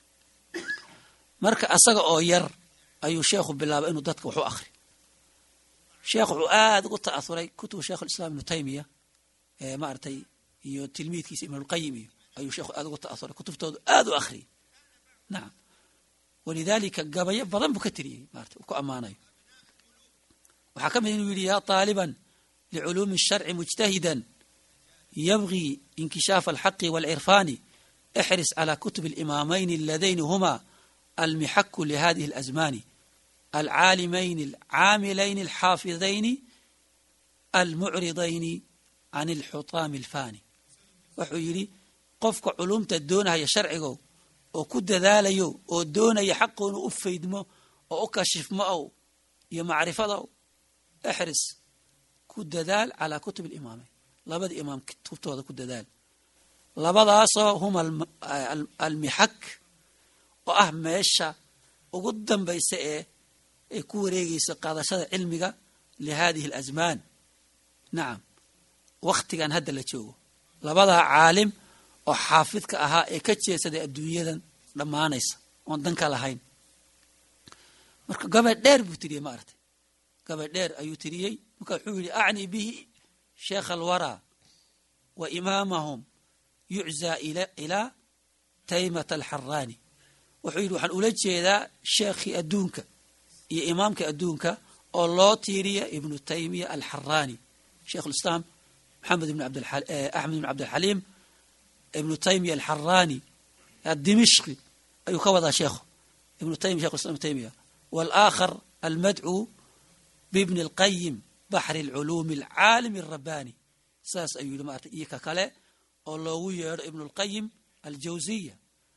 marka asaga oo yar ayuu sheekhu bilaabay inuu dadka wax u akri sheekh wuxuu aada ugu ta'asuray kutubu sheikh ulislaam ibnu taymiya maaragtay iyo tilmiidkiisa ibnulqayim iyo ayuu sheekhu aada ugu ta'asuray kutubtoodu aada u akhriyay nacam walidaalika gabayo badan buu ka tiriyey maarata uu ku ammaanayo waxaa ka mid inuu yidhi yaa taaliban liculuumi الsharci mujtahidan yabgii inkishaafa alxaqi wاlcirfaani ixris calى kutub اlimaamayn aladayni huma almixaku lihadihi اlazmani alcaalimayn alcaamilayn alxaafidayn almucridayni can alxutaami alfani wuxuu yidhi qofka culumta doonahaya sharcigo oo ku dadaalayo oo doonaya xaqoonu u faydmo oo u kashifmo ow iyo macrifada ow exris ku dadaal calaa kutub alimaamayn labada imaam kutubtooda ku dadaal labadaasoo huma almixak oo ah meesha ugu dambaysa ee ay ku wareegaysa qaadashada cilmiga lihadihi alazmaan nacam wakhtigan hadda la joogo labadaa caalim oo xaafidka ahaa ee ka jeesaday adduunyadan dhammaanaysa oon danka lahayn marka gabay dheer buu tiriyey ma aragtay gabay dheer ayuu tiriyey marka wuxuu yidhi acni bihi sheekha alwaraa wa imaamahum yuczaa ilaa taymata alxaraani wuxuu yidhi waxaan ula jeedaa sheekhii adduunka iyo imaamkii adduunka oo loo tiiriya ibnu taymiya alxaraani sheikh ulislaam maxamed ibn axmed ibn cabdilxaliim ibnu taymiya alxaraani adimishqi ayuu ka wadaa sheekhu ibnu taymiya shekh islam ibn taymiya waalaakhar almadcuu bibni alqayim baxri alculuumi alcaalimi alrabbani saas ayuu yidhi maarata iyo ka kale oo loogu yeedho ibnu alqayim aljawziya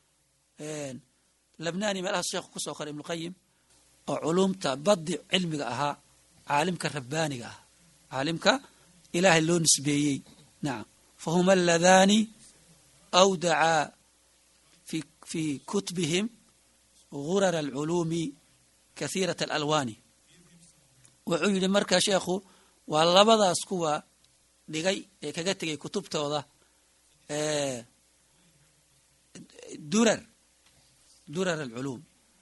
labnani meelahaas sheekhu kusoo qoray ibnuqayim oo culumta badi cilmiga ahaa caalimka rabbaaniga ah caalimka ilaahay loo nisbeeyey nacam fahuma aladani awdacaa fi fi kutbihim gurara alculuumi kahiirat alalwaani wuxuu yidhi marka sheekhu waa labadaas kuwa dhigay ee kaga tegay kutubtooda durar durar alculuum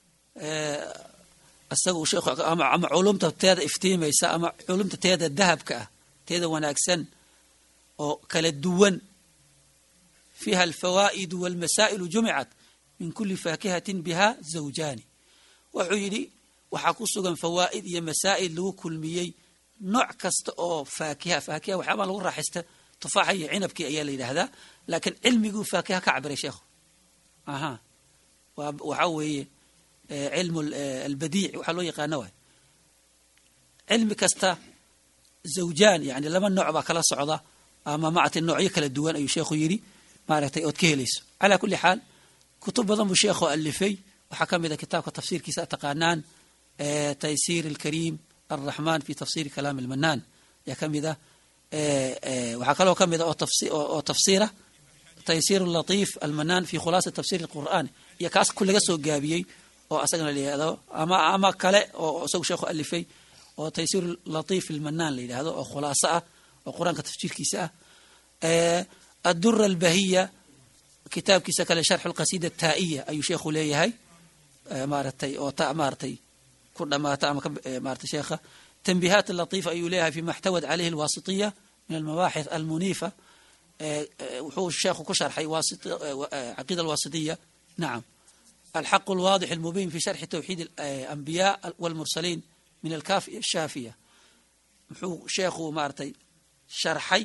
isaga uu sheekhu ama culumta teeda iftiimaysa ama culumta teeda dahabka ah teeda wanaagsan oo kala duwan fiiha alfawaa'idu walmasaa'ilu jumicat min kuli faakihatin biha zawjaani wuxuu yidhi waxaa ku sugan fawaa'id iyo masaa'il lagu kulmiyey nooc kasta oo faakiha faakiha waxyaabaa lagu raaxaysta tufaaxa iyo cinabkii ayaa la yidhaahdaa laakiin cilmiguu faakiha ka cabiray sheekhu aha waxaa weeye cilmu albadiic waxaa loo yaqaana waay cilmi kasta zawjaan yani laba nooc baa kala socda ama maaragtay noocyo kala duwan ayuu sheekhu yidhi maaragtay ood ka helayso calaa kulli xaal kutub badan buu sheekhu alifay waxaa ka mid a kitaabka tafsiirkiisa taqaanaan taysiir alkariim alraxmaan fi tafsiri kalaam almanaan ayaa ka mid ah waxaa kaloo ka mid ah oo tafsiira taysiir latiif almanaan fi khulaasa tafsir alqur'aan iyo kaas laga soo gaabiyey oo asagana la yihahdo ama ama kale oo isagu sheekhu alifay oo taysiir latiif almanaan la yidhahdo oo khulaaso ah oo qur-aanka tafsiirkiisa ah addura albahiya kitaabkiisa kale sharxu lqasida taa'iya ayuu sheekhu leeyahay maaratay oo ta maaratay ku dhamaata ama maratay sheekha tanbihaat latiifa ayuu leeyahay fima اxtawad calayhi alwasitiya min almabaaxith almuniifa wuxuu sheekhu ku sharxay caqiida alwasitiya nacam alxaq alwaadix almubiin fi sharxi tawxiid alambiyaa walmursaliin min alkaafi ashaafiya muxuu sheekhu maaratay sharxay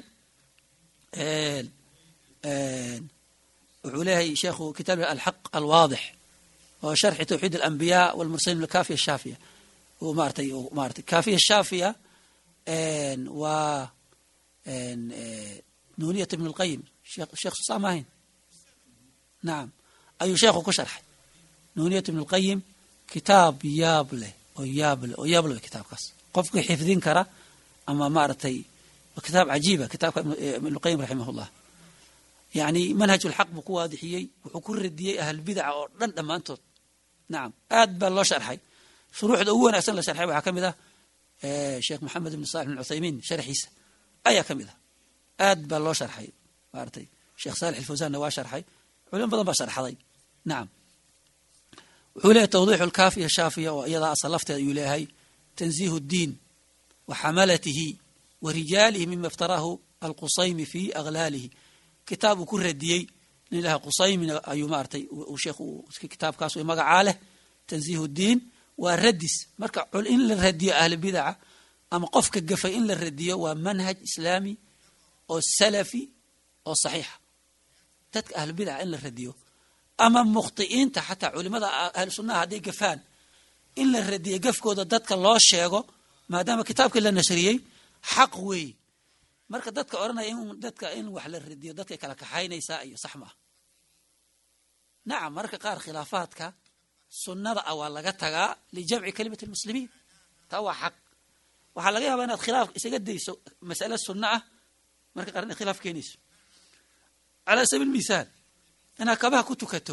wuxuu leeyahay sheekhu kitaab alxaq alwaadix oo sharxi tawxiid alambiyaa walmursaliin min alkaafiya ashaafiya maaratay maaratay kaafiya shaafiya waa nuuniyat ibn اlqayim sheekh susaa maahayn nacam ayuu sheekhu ku sharxay nuuniyat ibn اlqayim kitaab yaab leh oo yaab leh oo yaab leh kitaabkaas qofkii xifdin kara ama maaragtay kitaab cajiiba kitaabka ibn اlqayim raximah اllah yani manhaj اlxaq buu ku waadixiyey wuxuu ku radiyey ahlbidaca oo dhan dhammaantood nacam aad baa loo sharxay shuruuxda ugu wanagsan la sharxay waxaa ka mid ah sheekh maxamed ibn salix ibn cuthaymiin sharxiisa ayaa ka mid ah aad baa loo sharxay maaratay sheekh saalix alfawsanna waa sharxay culimo badan baa sharxaday nacam wuxuu leeyahy tawdiixu alkaafiya shaafiya oo iyadaa asal lafteeda ayuu leeyahay tanziihu اddiin wa xamalatihi wa rijaalihi mima iftaraahu alqusaymi fi aglaalihi kitaab uu ku radiyey nin ilaha qusaymina ayuu maaratay sheekh kitaabkaas way magacaa leh tanziihu اddiin waa radis marka in la radiyo ahlubidaca ama qofka gafay in la radiyo waa manhaj islaami oo salafi oo saxiixa dadka ahlubidaca in la radiyo ama mukhti'iinta xataa culimada ahlu sunnaha hadday gafaan in la radiyo gafkooda dadka loo sheego maadaama kitaabkii la nashriyey xaq weeye marka dadka odhanaya in dadka in wax la radiyo dadkay kala kaxaynaysaa iyo sax maaha nacam mararka qaar khilaafaadka sunnada ah waa laga tagaa lijamci kalimati lmuslimiin taa waa xaq waxaa laga yaabaa inaad khilaaf isaga dayso mas'ale sunno ah marka qaar inad khilaaf keenayso calaa sabiil misaal inaad kabaha ku tukato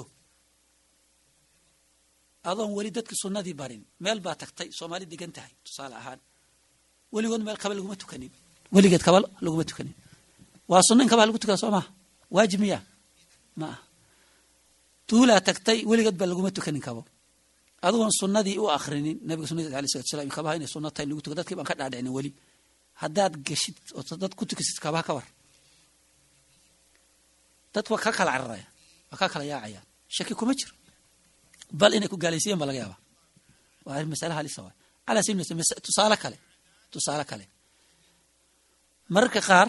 adoon weli dadki sunnadii barin meel baa tagtay soomaali degan tahay tusaale ahaan weligood meel kaba laguma tukanin weligeed kaba laguma tukanin waa sunno in kabaha lagu tukada soo maha waajib miya ma aha tuulaa tagtay weligeed baa laguma tukanin kabo adigoon sunnadii u akrinin nabiga sunadiis alay salatu salam kabaha inay sunno tahay lagu tuka dadkii baan ka dhaadhicinin weli haddaad geshid oo dad ku tukasid kabaha ka war dad waa ka kala cararaya waa ka kala yaacayaan shaki kuma jiro bal inay ku gaalaysiiyeen baa laga yaabaa waa arrin masale halisa waay calaa sabil tusaale kale tusaale kale mararka qaar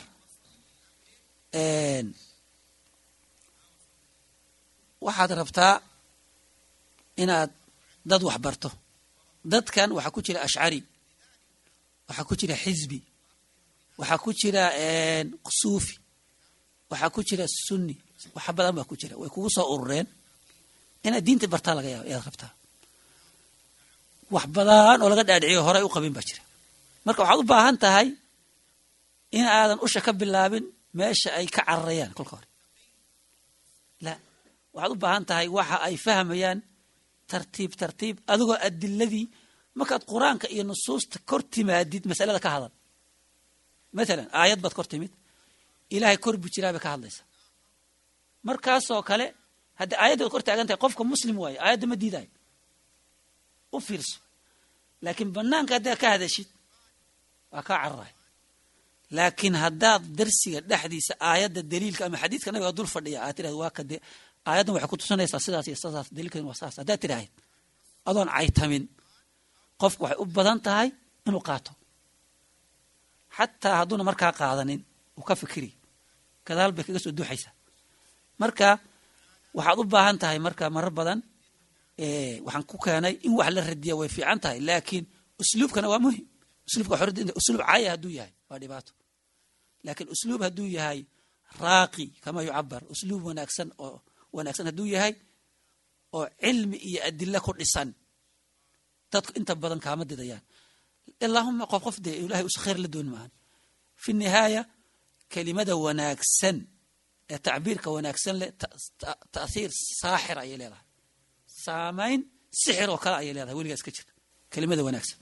waxaad rabtaa inaad dad wax barto dadkan waxaa ku jira ashcari waxaa ku jira xizbi waxaa ku jira suufi waxaa ku jira sunni waxa badan baa ku jira way kugu soo urureen inaad diinta bartaa laga yaaba ayaad rabtaa wax badan oo laga dhaadhiciyo horay u qabin baa jira marka waxaad u baahan tahay in aadan usha ka bilaabin meesha ay ka cararayaan kolka hore la waxaad u baahan tahay waxa ay fahmayaan tartiib tartiib adigoo adiladii markaad qur-aanka iyo nusuusta kor timaadid masalada ka hadal mathalan aayad baad kor timid ilaahay kor bu jiraa bay ka hadlaysa markaasoo kale haddii aayaddaad kor taagan tahay qofka muslim waayo aayadda ma diidayo u fiirso laakiin banaanka haddaad ka hadashid waa kaa cararay laakiin haddaad darsiga dhexdiisa aayadda daliilka ama xadiidka nabiga dul fadhiya aad tirahd waa kade aayaddan waxay ku tusinaysaa sidaas iyo sidaas daliilkan waa saas haddaad tirahayd adoon caytamin qofku waxay u badan tahay inuu qaato xataa hadduuna markaa qaadanin uu ka fikiri gadaal bay kaga soo duuxaysaa marka waxaad u baahan tahay marka marar badan waxaan ku keenay in wax la radiya way fiican tahay laakiin usluubkana waa muhim usluubka usluub caaya hadduu yahay waa dhibaato laakiin usluub hadduu yahay raaqi kama yucabar usluub wanaagsan oo wanaagsan hadduu yahay oo cilmi iyo adilo ku dhisan dadku inta badan kaama didayaan ilaahuma qof qof dee ilahay us khayr la dooni maahan fi nihaaya kelimada wanaagsan ee tacbiirka wanaagsan leh ta'hiir saaxir ayay leedahay saamayn sixir oo kale ayay leedahay weligaa iska jirta kelimada wanaagsan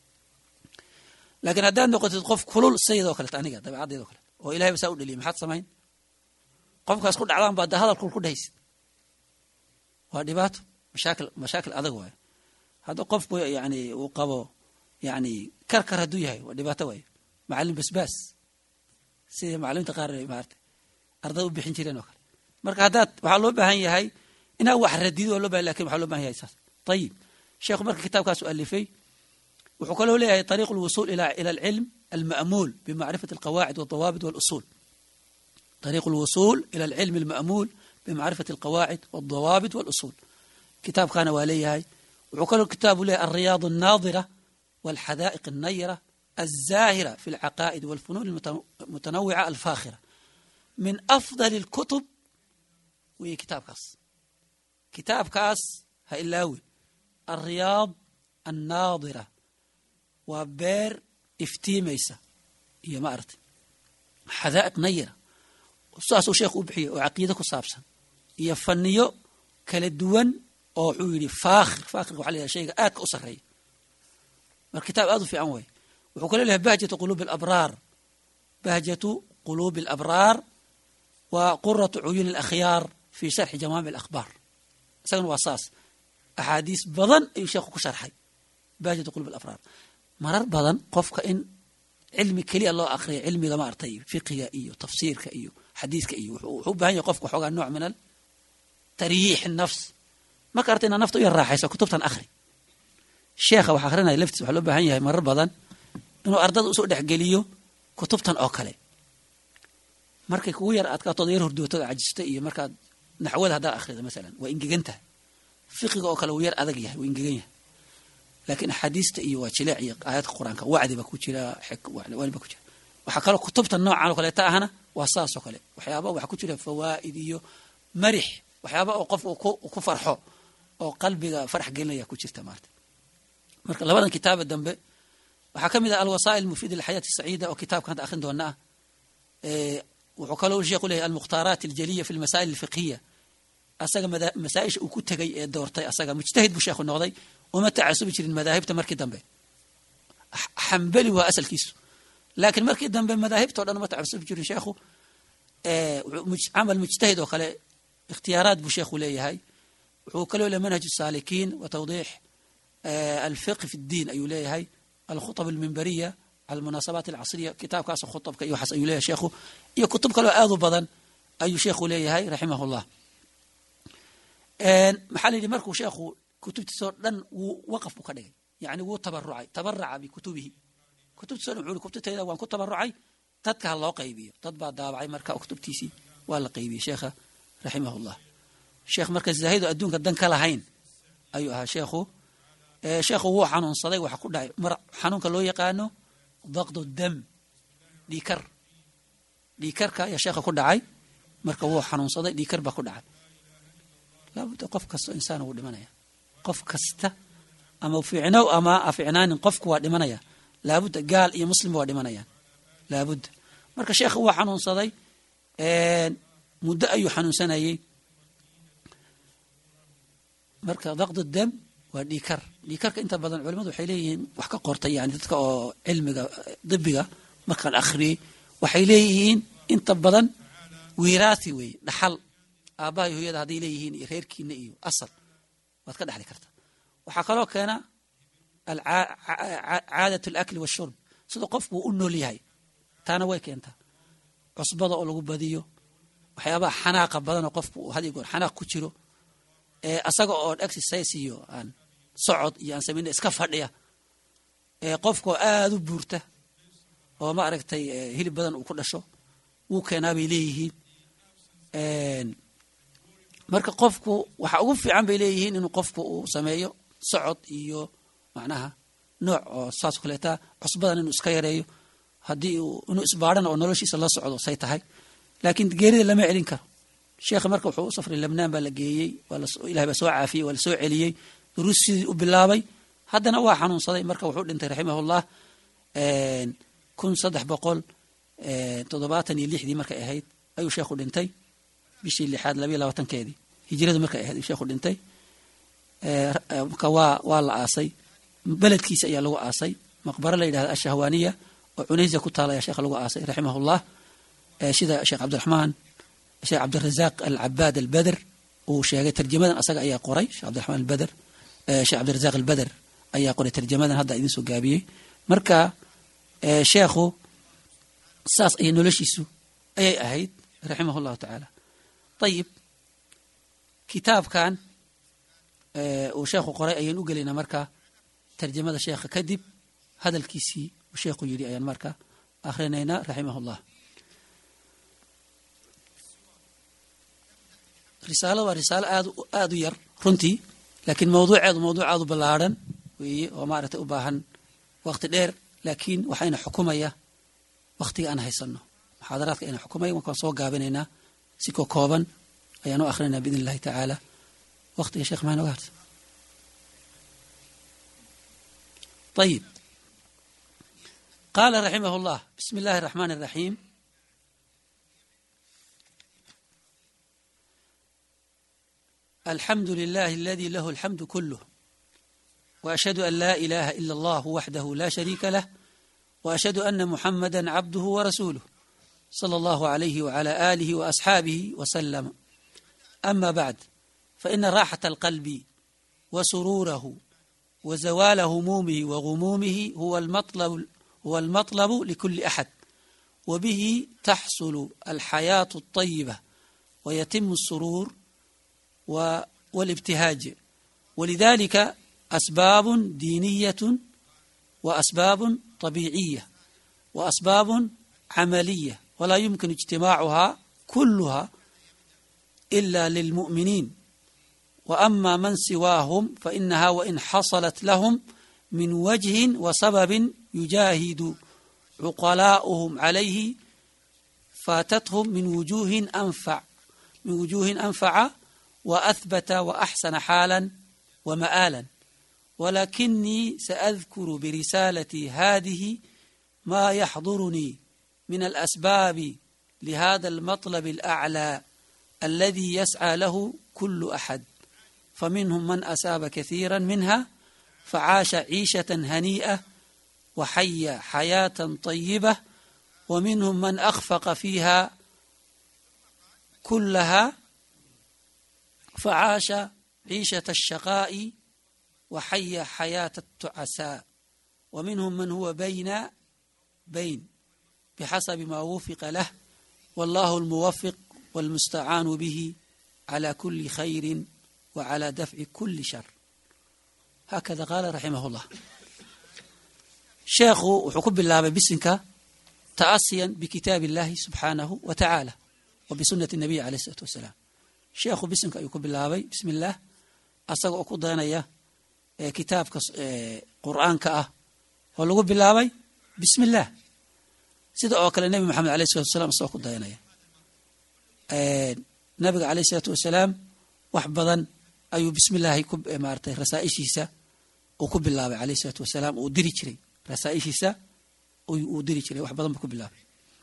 laakiin haddaad noqotid qof kulul sayidoo kaleet aniga dabeecaddeedoo kaleet oo ilahay ba saa u dheliyay maxaad samayn qofkaas ku dhacdaan baa da hadal kul ku dhahaysid waa dhibaato mashaakil mashaakil adag waayo hadda qofku yani uu qabo yani karkar hadduu yahay waa dhibaato waayo macalin basbaas sidii macalimiinta qaar maarata ardada u bixin jireen oo kale marka haddaad waxaa loo baahan yahay inaad wax radido oo loo bahan lakin waxaa loo bahan yahay saas ayib sheekhu marka kitaabkaas u alifay wuxuu kaloo leeyahay طريق الوصول إلى إلى العلم المأمول بمعرفة القواعد والضوابط والأصول طريق الوصول إلى العلم المأمول بمعرفة القواعد والضوابط والأصول كتاب كان واليهاي وعقل الكتاب له الرياض الناظرة والحدائق النيرة الزاهرة في العقائد والفنون المتنوعة الفاخرة من أفضل الكتب وهي كتاب كاس كتاب كاس هإلاوي الرياض الناظرة waa beer iftiimaysa iyo ma aragtay xadaa'iq nayira saasuu sheekhu u bixiyey oo caqiide ku saabsan iyo faniyo kala duwan oo wuxuu yidhi faakhir faakhirka waxa la yidhaha shayga aadka u sarreeya marka kitaab aad u fiican weeye wuxuu kaloo leeyahay bahjatu quluubi alabraar bahjatu quluubi alabraar wa quratu cuyuuni alakhyaar fi sharxi jamaamic alakhbaar isagana waa saas axaadiis badan ayuu sheekhu ku sharxay bahjatu quluubi alabraar marar badan qofka in cilmi keliya loo akriya cilmiga ma artay fiqiga iyo tafsiirka iyo xadiiska iyo wuxuu u bahan yahay qofka xoogaa nooc min al taryiix nafs marka arta inaad nafta u yar raaxayso kutubtan akhri sheekha wax akrinaya laftiis waxaa loo baahan yahay marar badan inuu ardada usoo dhexgeliyo kutubtan oo kale markay kugu yar adkaatood yar hordootada cajista iyo markaad naxwada haddaad akhrida masalan waa ingegan tahay fiqiga oo kale wuu yar adag yahay wuu ingegan yahay laakiin axaadiista iyo waa jileec iyo aayadka qur-aanka wacdi baa ku jira wani baa ku jira waxaa kaloo kutubta noocan oo kaleeta ahna waa saas oo kale waxyaaba waxaa ku jira fawaa'id iyo marix waxyaaba oo qof uu ku farxo oo qalbiga farax gelinaya ku jirta maarta marka labadan kitaaba dambe waxaa ka mid ah alwasaa'il mufiida lilxayaati saciida oo kitaabka hadda akhrin doona ah wuxuu kaloo sheekhu leeyahay almukhtaaraat aljaliya fi lmasaa'il alfiqhiya asaga masaa-isha uu ku tegay ee doortay asaga mujtahid buu sheekhu noqday uma tacasubi jirin madaahibta markii dambe xambeli waa asalkiisu laakiin markii dambe madaahibtao dhan uma tacasubi jirin sheekhu camal mujtahid oo kale ikhtiyaaraad buu sheekhu leeyahay wuxuu kaloo leeyahay manhaj الsaalikiin wa tawdiix alfiqh fi اddiin ayuu leeyahay alkhuطb almimbariya almunaasabaat alcasriya kitaabkaas khuطbka iyo waxaas ayuu leeyahay sheekhu iyo kutub kaloo aad u badan ayuu sheekhu leeyahay raximah اllah maxaa la yidhi markuu sheekhu kutubtiisoo dhan wuu waqaf buu ka dhigay yani wuu tabarucay tabaraca bikutubihi kutubtiiso dhan wuxuu kutubtayda waan ku tabarucay dadka ha loo qaybiyo dad baa daabacay marka kutubtiisii waa la qaybiyey sheekha raximah llah sheekh marka zaahido adduunka dan ka lahayn ayuu ahaa sheekhu sheekhu wuu xanuunsaday waxa ku dhacay mar xanuunka loo yaqaano daqdu dam dhiikar dhiikarka ayaa sheekha ku dhacay marka wuu xanuunsaday dhiikar baa ku dhacay laabudda qof kastoo insaan wuu dhimanaya qof kasta ama fiicnow ama aficnaanin qofku waa dhimanaya laabudda gaal iyo muslimba waa dhimanayaan laabudda marka sheekha waa xanuunsaday muddo ayuu xanuunsanayey marka daqdu dam waa dhiikar dhiikarka inta badan culimadu waxay leeyihiin wax ka qortay yani dadka oo cilmiga dibiga markaan akhriyey waxay leeyihiin inta badan wiiraasi weeye dhaxal aabbaha iyo hooyada hadday leeyihiin iyo reerkiina iyo asal waad ka dhexli kartaa waxaa kaloo keena caadat alakli washurb sida qofku u nool yahay taana way keentaa cusbada oo lagu badiyo waxyaabaha xanaaqa badanoo qofku uu had iyo goor xanaaq ku jiro asaga oon exercise iyo aan socod iyo aan samayna iska fadhiya qofkaoo aada u buurta oo ma aragtay hilib badan uu ku dhasho wuu keenaa bay leeyihiin marka qofku waxa ugu fiican bay leeyihiin inuu qofku uu sameeyo socod iyo macnaha nooc oo saas kaleeta cusbadan inuu iska yareeyo haddii inuu isbaadhana oo noloshiisa la socdo say tahay laakiin geerida lama celin karo sheekha marka wuxuu u safray lebnaan baa la geeyey ilahay baa soo caafiyey waa la soo celiyey duruus sidii u bilaabay haddana waa xanuunsaday marka wuxuu dhintay raximahullah kun saddex boqol toddobaatan iyo lixdii markay ahayd ayuu sheekhu dhintay bishii lixaad labayo labaatankeedii hijiradu markay ahayd ayuu sheekhu dhintay marka waa waa la aasay beledkiisa ayaa lagu aasay maqbaro la yidhahda ashahwaaniya oo cunaysa ku taala ayaa sheekha lagu aasay raximahullah sida sheekh cabdiraxmaan sheekh cabdirazaaq alcabaad albeder uu sheegay tarjamadan asaga ayaa qoray sheekh cabdiraxmaan albeder sheekh cabdirazaaq albeder ayaa qoray tarjamadan hadda idin soo gaabiyey marka sheekhu saas ayay noloshiisu ayay ahayd raximah llahu tacaala ayib kitaabkan uu sheekhu qoray ayaan u gelaynaa marka tarjamada sheekha kadib hadalkiisii uu sheekhu yidhi ayaan marka akhrinaynaa raximah llah risaalo waa risaalo aad aada u yar runtii laakiin mawduuceedu mawduuc aad u ballaarhan weeye oo maaragtay u baahan waqti dheer laakiin waxayna xukumaya waktiga aan haysano muxaadaraadka ayna xukumaya markaan soo gaabinaynaa si ko kooban ayaan u akhrinaynaa biidn illahi tacaala waktiga sheekh maxay noga harta ayib qaala raximah اllah bismi اllahi الraxmaan الraxiim alxamdu lilahi aladi lahu alxamdu kuluh وأشhهد أن لا إله إلا الله وحده لا شريك له وأشhهد أن محمدا عبده ورسوله صلى الله عليه وعلى آله وأصحابه وسلم أما بعد فإن راحة القلب وسروره وزوال همومه وغمومه هو المطلب, هو المطلب لكل أحد وبه تحصل الحياة الطيبة ويتم السرور والابتهاج ولذلك أسباب دينية وأسباب طبيعية وأسباب عملية ولا يمكن اجتماعها كلها إلا للمؤمنين وأما من سواهم فإنها وإن حصلت لهم من وجه وسبب يجاهد عقلاؤهم عليه فاتتهم من وجوه أنفع من وجوه أنفع وأثبت وأحسن حالا ومآلا ولكني سأذكر برسالتي هذه ما يحضرني من الأسباب لهذا المطلب الأعلى الذي يسعى له كل أحد فمنهم من أساب كثيرا منها فعاش عيشة هنيئة وحي حياة طيبة ومنهم من أخفق فيها كلها فعاش عيشة الشقاء وحي حياة التعساء ومنهم من هو بين بين بحسب ما وفق له والله الموفق والمستعان به على كل خير وعلى دفع كل شر هكذا قال رحمه الله sheekhu wuxuu ku bilaabay bisinka ta'asiyan bikitaabi illaahi subxaanahu wa tacaala wa bisunati nabiy aleyh isalaatu wasalaam sheekhu bisinka ayuu ku bilaabay bismi illaah asaga oo ku dayanaya kitaabka qur'aanka ah oo lagu bilaabay bismi illaah sida oo kale nebi moxamed aleyh salatu wasalaam isagoo ku dayanaya nabiga aleyh isalaatu wasalaam wax badan ayuu bismi illaahi ku maaratay rasaa'ishiisa uu ku bilaabay aleyh isalaatu wasalaam uu diri jiray rasaaishiisa uu diri jiray wax badan buu ku bilaabay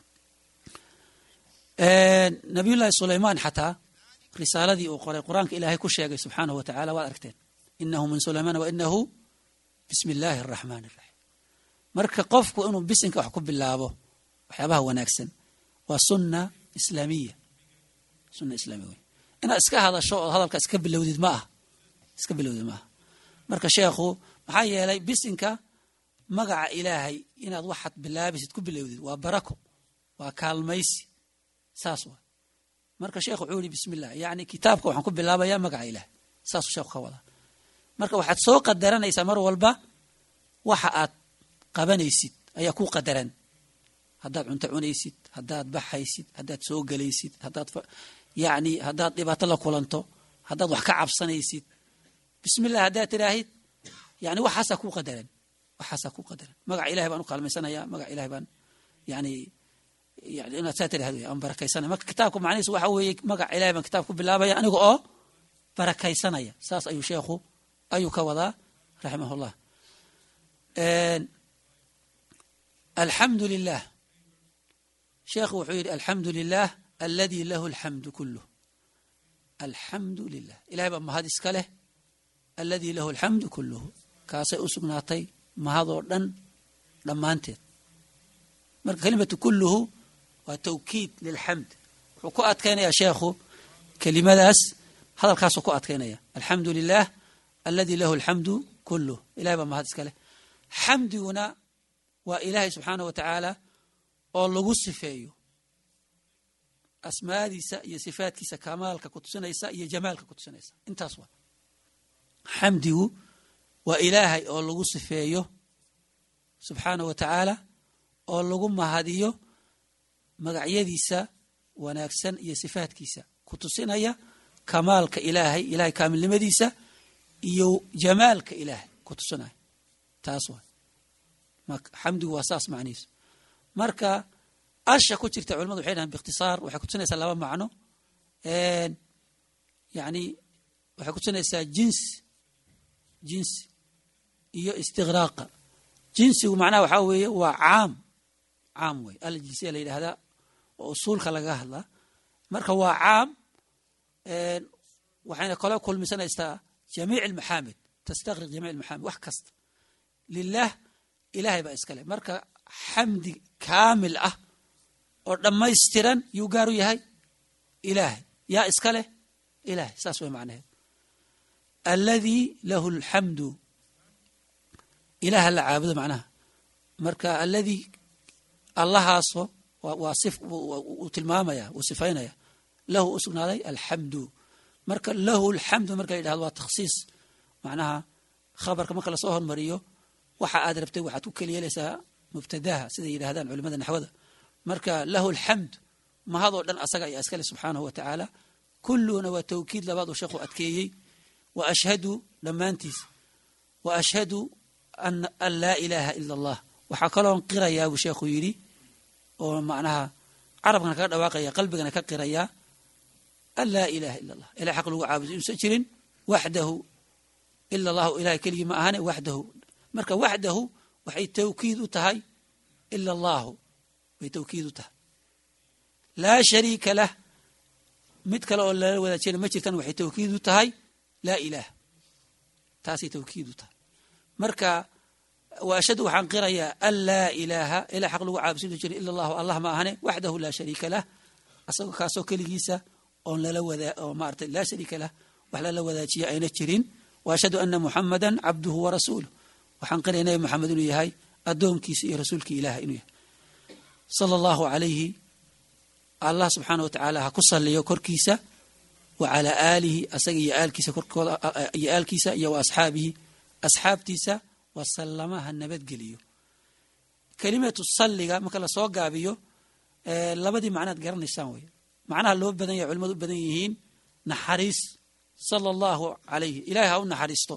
nabiyullaahi sulaymaan xataa risaaladii uu qoray qur-aanka ilaahay ku sheegay subxaanahu wa tacala waad aragteen inahu min sulaymaan wa inahu bismi illaahi araxmaan iraxiim marka qofku inuu bisinka wax ku bilaabo waxyaabaha wanaagsan waa sunna islaamiya sunna islaamiya wey inaad iska hadasho ood hadalka iska bilowdid ma aha iska bilowdid ma aha marka sheekhu maxaa yeelay bisinka magaca ilaahay inaad waxaad bilaabaysid ku bilowdid waa barako waa kaalmaysi saas waa marka sheekhu wuxuu yihi bismi illah yacni kitaabka waxaan ku bilaabayaa magaca ilaahay saasuu sheekhu ka wadaa marka waxaad soo qadaranaysaa mar walba waxa aad qabanaysid ayaa ku qadaran haddaad cunto cunaysid haddaad baxaysid haddaad soo gelaysid haddaad yacni haddaad dhibaato la kulanto haddaad wax ka cabsanaysid bismi illah haddaad tiraahid yani waxaasaa ku qadaran waxaasaa ku qadaran magaca ilahay baan u kaalmaysanaya magaca ilahay baan yani yani inaad saa tirahd wey aan barakaysanaya marka kitaabka macnihiis waxa weeye magaca ilahay baan kitaab ku bilaabaya aniga oo barakaysanaya saas ayuu sheekhu ayuu ka wadaa raximahullah alxamdu lilah sheekhu wuxuu yidhi alxamdu lilah aladi lahu alxamdu kuluh alxamdu lilah ilahay baa mahad iska leh aladi lahu alxamdu kuluhu kaasay u sugnaatay mahadoo dhan dhammaanteed marka kelimatu kuluhu waa tawkiid lilxamd wuxuu ku adkaynayaa sheekhu kelimadaas hadalkaasuu ku adkaynaya alxamdu lilah aladi lahu alxamdu kuluh ilahay baa mahad iska leh xamdiguna waa ilaahay subxaanah wa tacaala oo lagu sifeeyo asmaadiisa iyo sifaadkiisa kamaalka ku tusinaysa iyo jamaalka ku tusinaysa intaas waa xamdigu waa ilaahay oo lagu sifeeyo subxaanah wa tacaala oo lagu mahadiyo magacyadiisa wanaagsan iyo sifaadkiisa ku tusinaya kamaalka ilaahay ilahay kaamilnimadiisa iyo jamaalka ilaahay ku tusinaya taas waa xamdigu waa saas macnihiisu marka asha ku jirta culamadu waxay dhahan biikhtisaar waxay kutusinaysaa laba macno yani waxay kutusinaysaa jinsi jinsi iyo istiqraaqa jinsigu macnaha waxaa weeye waa caam caam wey al jinsiya la yidhahdaa oo usuulka lagaga hadlaa marka waa caam waxayna kale kulmisanaysaa jamiic almaxaamid tastaqriq jamiic almaxaamid wax kasta lilah ilahay baa iska leh marka xamdi kaamil ah oo dhammaystiran yuu gaar u yahay ilaahay yaa iska leh ilahay saas way macnaheed alladii lahu alxamdu ilaha la caabudo macnaha marka alladii allahaasoo waa sif uu tilmaamaya wuu sifaynaya lahu u sugnaaday alxamdu marka lahu alxamdu marka la yidhahdo waa takhsiis macnaha khabarka marka lasoo hormariyo waxa aad rabtay waxaad ku keliyeelaysaa mubtadaha siday yidhahdaan culimada naxwada marka lahu alxamd mahadoo dhan asaga ayaa iskale subxaanahu wa tacaala kulluhuna waa tawkiid labaad uu sheekhu adkeeyey wa ashhadu dhammaantiisa wa ashhadu an laa ilaaha ila allah waxaa kaloon qirayaa buu sheekhu yidhi oo macnaha carabkana kaga dhawaaqaya qalbigana ka qirayaa an laa ilaha ila allah ilahay xaq lagu caabudo inuusan jirin waxdahu ila allahu ilahay keligii ma ahane waxdahu marka waxdahu waxay tawkiid u tahay ila allahu way tawkiid u tahay laa shariika lah mid kale oo lala wadaajina ma jirtan waxay tawkiid u tahay laa ilaah taasay tawkiid u tahay marka wa ashhadu waxaan qirayaa an laa ilaaha ilaa xaq lagu caabusinu jirin ila allahu allah ma ahane waxdahu laa shariika lah asagoo kaasoo keligiisa oon lala wadaa oo maarata laa shariika lah wax lala wadaajiya ayna jirin wa ashhadu ana muxamada cabduhu wa rasuuluh waxaan qiraya nabi moxamed inuu yahay addoonkiisa iyo rasuulkii ilaah inuu yahay sala allahu calayhi allah subxaana wa tacaala ha ku saliyo korkiisa wa calaa aalihi asaga iyo aalkiisa korkooda iyo aalkiisa iyo wa asxaabihi asxaabtiisa wasalama ha nabadgeliyo kelimatu salliga marka lasoo gaabiyo labadii macnaad garanaysaan wey macnaha loo badan yahay culimadu u badan yihiin naxariis sala allahu calayhi ilahay ha u naxariisto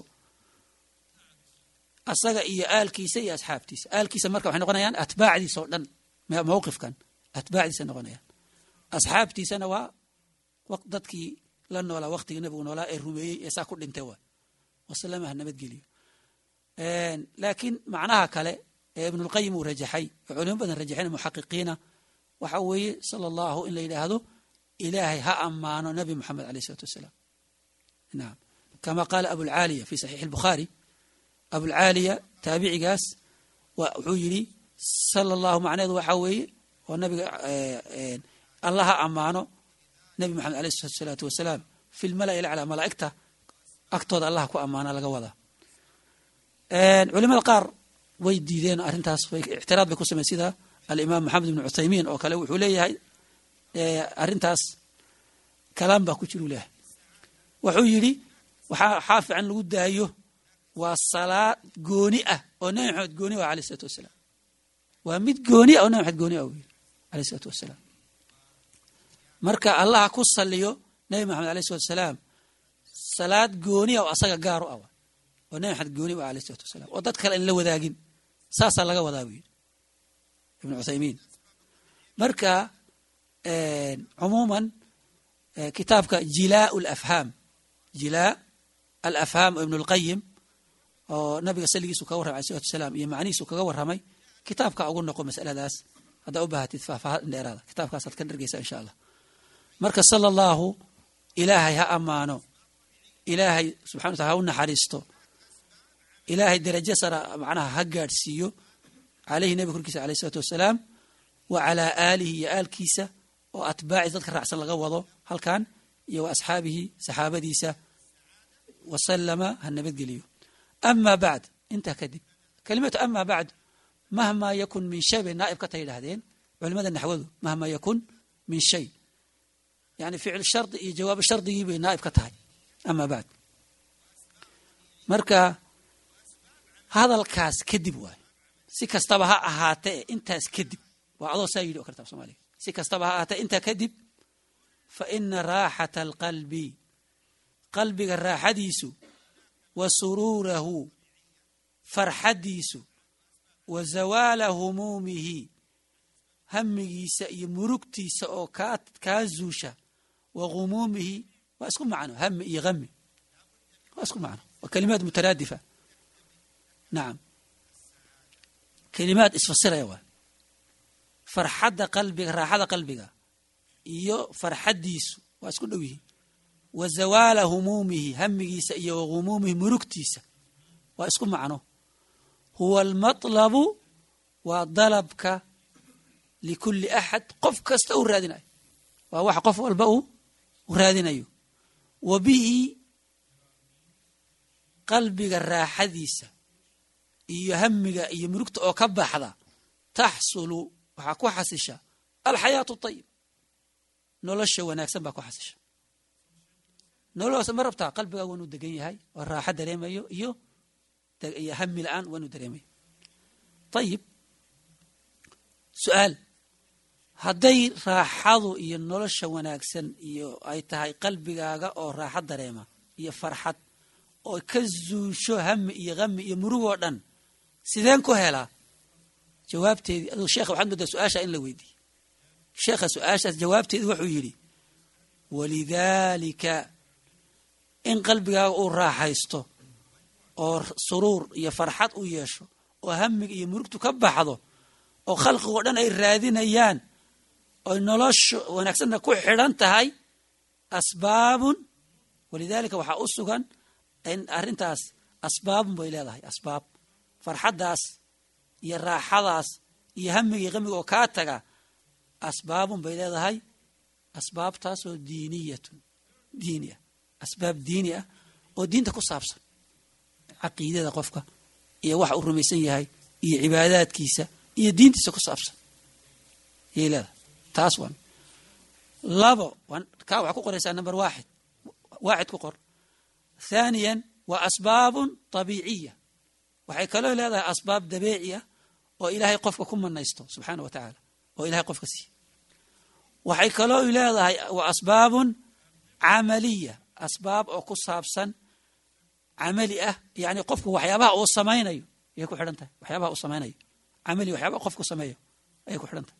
asaga iyo aalkiisa iyo asxaabtiisa aalkiisa marka waxay noqonayaan atbaacdiisa oo dhan mawqifkan atbaacdiisa noqonayaan asxaabtiisana waa dadkii la noolaa waktigii nabigu noolaa ee rumeeyey ee saa ku dhintay waa wasalama ha nabadgeliyo laakiin macnaha kale ee ibnulqayim uu rajaxay oo culimo badan rajaxeen muxaqiqiina waxa weeye sala allahu in la yidhaahdo ilaahay ha ammaano nabi moxamed aleyh isalaatu wassalaam naam kama qaala abulcaaliya fi saxiixi albukhaari abulcaaliya taabicigaas wuxuu yidhi sala allahu macneedu waxaa weeye oo nabiga allah ha ammaano nabi moxamed aleyh salaatu wasalaam fi lmala'i laclaa malaa'igta agtooda allah ku ammaana laga wadaa culimada qaar way diideen arrintaas ictiraad bay ku samey sida alimaam maxamed ibn cuthaymiin oo kale wuxuu leeyahay arrintaas kalaam baa ku jiru leeyahay wuxuu yidhi waxaa xaa fiican lagu daayo waa salaad gooni ah oo nabi maxamed gooni ah aleyh isalaatu wasalaam waa mid gooni ah oo nabi maxamed gooni ah yidhi aleyh isalaatu wasalaam marka allaha ku saliyo nabi maxamed aleyh salatu wasalaam salaad gooni ah oo asaga gaar u ah oo nabi maxamed gooni u ah aleyh salatu wasalaam oo dad kale in la wadaagin saasaa laga wadaa buu yidhi ibnu cuthaymiin marka cumuuman kitaabka jilaa alafhaam jilaa alafhaam oo ibnu lqayim oo nabiga saligiisu kaga warramay alai salatu wasalaam iyo macnihiisu kaga warramay kitaabka ugu noqo masaladaas haddaa u baahatid faahfaahin dheeraada kitaabkaasaad ka dhargeysa insha allah marka sala allahu ilaahay ha ammaano ilaahay subxana wa tala ha u naxariisto ilaahay derajo sara macnaha ha gaadhsiiyo caleyhi nebiga korkiisa aleyh isalaatu wasalaam wa calaa aalihi iyo aalkiisa oo atbaaciis dadka raacsan laga wado halkan iyo wa asxaabihi saxaabadiisa wasalama ha nabadgeliyo ama bacd intaa kadib kelimatu ama bacd mahmaa yakun min shay bay naa'ib ka ta yidhaahdeen culimada naxwadu mahmaa yakun min shay yani ficil shardi iyo jawaabo shardigii bay naa'ib ka tahay ama bacd marka hadalkaas kadib waayo si kastaba ha ahaatee intaas kadib waa adoo saa yidhi o karta somaaliga si kastaba ha ahaatee intaa kadib fa ina raaxata alqalbi qalbiga raaxadiisu wa suruurahu farxaddiisu wa zawaala humuumihi hamigiisa iyo murugtiisa oo kaa kaa zuusha wa humuumihi waa isku macno hami iyo hami waa isku macno waa kalimaad mutaraadifa nacam kelimaad isfasiraya waa farxadda qalbiga raaxada qalbiga iyo farxaddiisu waa isku dhow yihiin wa zawaala humuumihi hamigiisa iyo wa humuumihi murugtiisa waa isku macno huwa almatlabu waa dalabka likulli axad qof kasta uu raadinayo waa waxa qof walba uu raadinayo wa bihi qalbiga raaxadiisa iyo hamiga iyo murugta oo ka baxda taxsulu waxaa ku xasisha alxayaatu ayib nolosha wanaagsan baa ku xasisha nolosha ma rabtaa qalbigaa waanuu degan yahay oo raaxo dareemayo iyo iyo hami la-aan waanuu dareemayo ayib su-aal hadday raaxadu iyo nolosha wanaagsan iyo ay tahay qalbigaaga oo raaxo dareema iyo farxad oo ka zuusho hami iyo hami iyo murugoo dhan sideen ku helaa jawaabteedii aduu sheekha waxaad moodaa su-aasha in la weydiiye sheekha su-aashaas jawaabteedii wuxuu yidhi walidaalika in qalbigaaga uu raaxaysto oo suruur iyo farxad u yeesho oo hamiga iyo murugtu ka baxdo oo khalqigoo dhan ay raadinayaan oy nolosha wanaagsanna ku xidhan tahay asbaabun walidaalika waxaa u sugan in arrintaas asbaabun bay leedahay asbaab farxaddaas iyo raaxadaas iyo hamiga iyo qamiga oo kaa taga asbaabun bay leedahay asbaabtaasoo diiniyatun diini ah asbaab diini ah oo diinta ku saabsan caqiidada qofka iyo waxa uu rumaysan yahay iyo cibaadaadkiisa iyo diintiisa ku saabsan ayay leedahay taas waa labo kaa waxaa ku qoraysaa number waaxid waaxid ku qor thaniyan waa asbaabun tabiiciya waxay kaloo leedahay asbaab dabeeci ah oo ilaahay qofka ku manaysto subxaana wa tacaala oo ilahay qofka siiye waxay kaloo leedahay waa asbaabun camaliya asbaab oo ku saabsan camali ah yani qofku waxyaabaha uu samaynayo ayay ku xidhan tahay waxyaabaha uu samaynayo camali waxyaabaha qofku sameeyo ayay ku xidhan tahay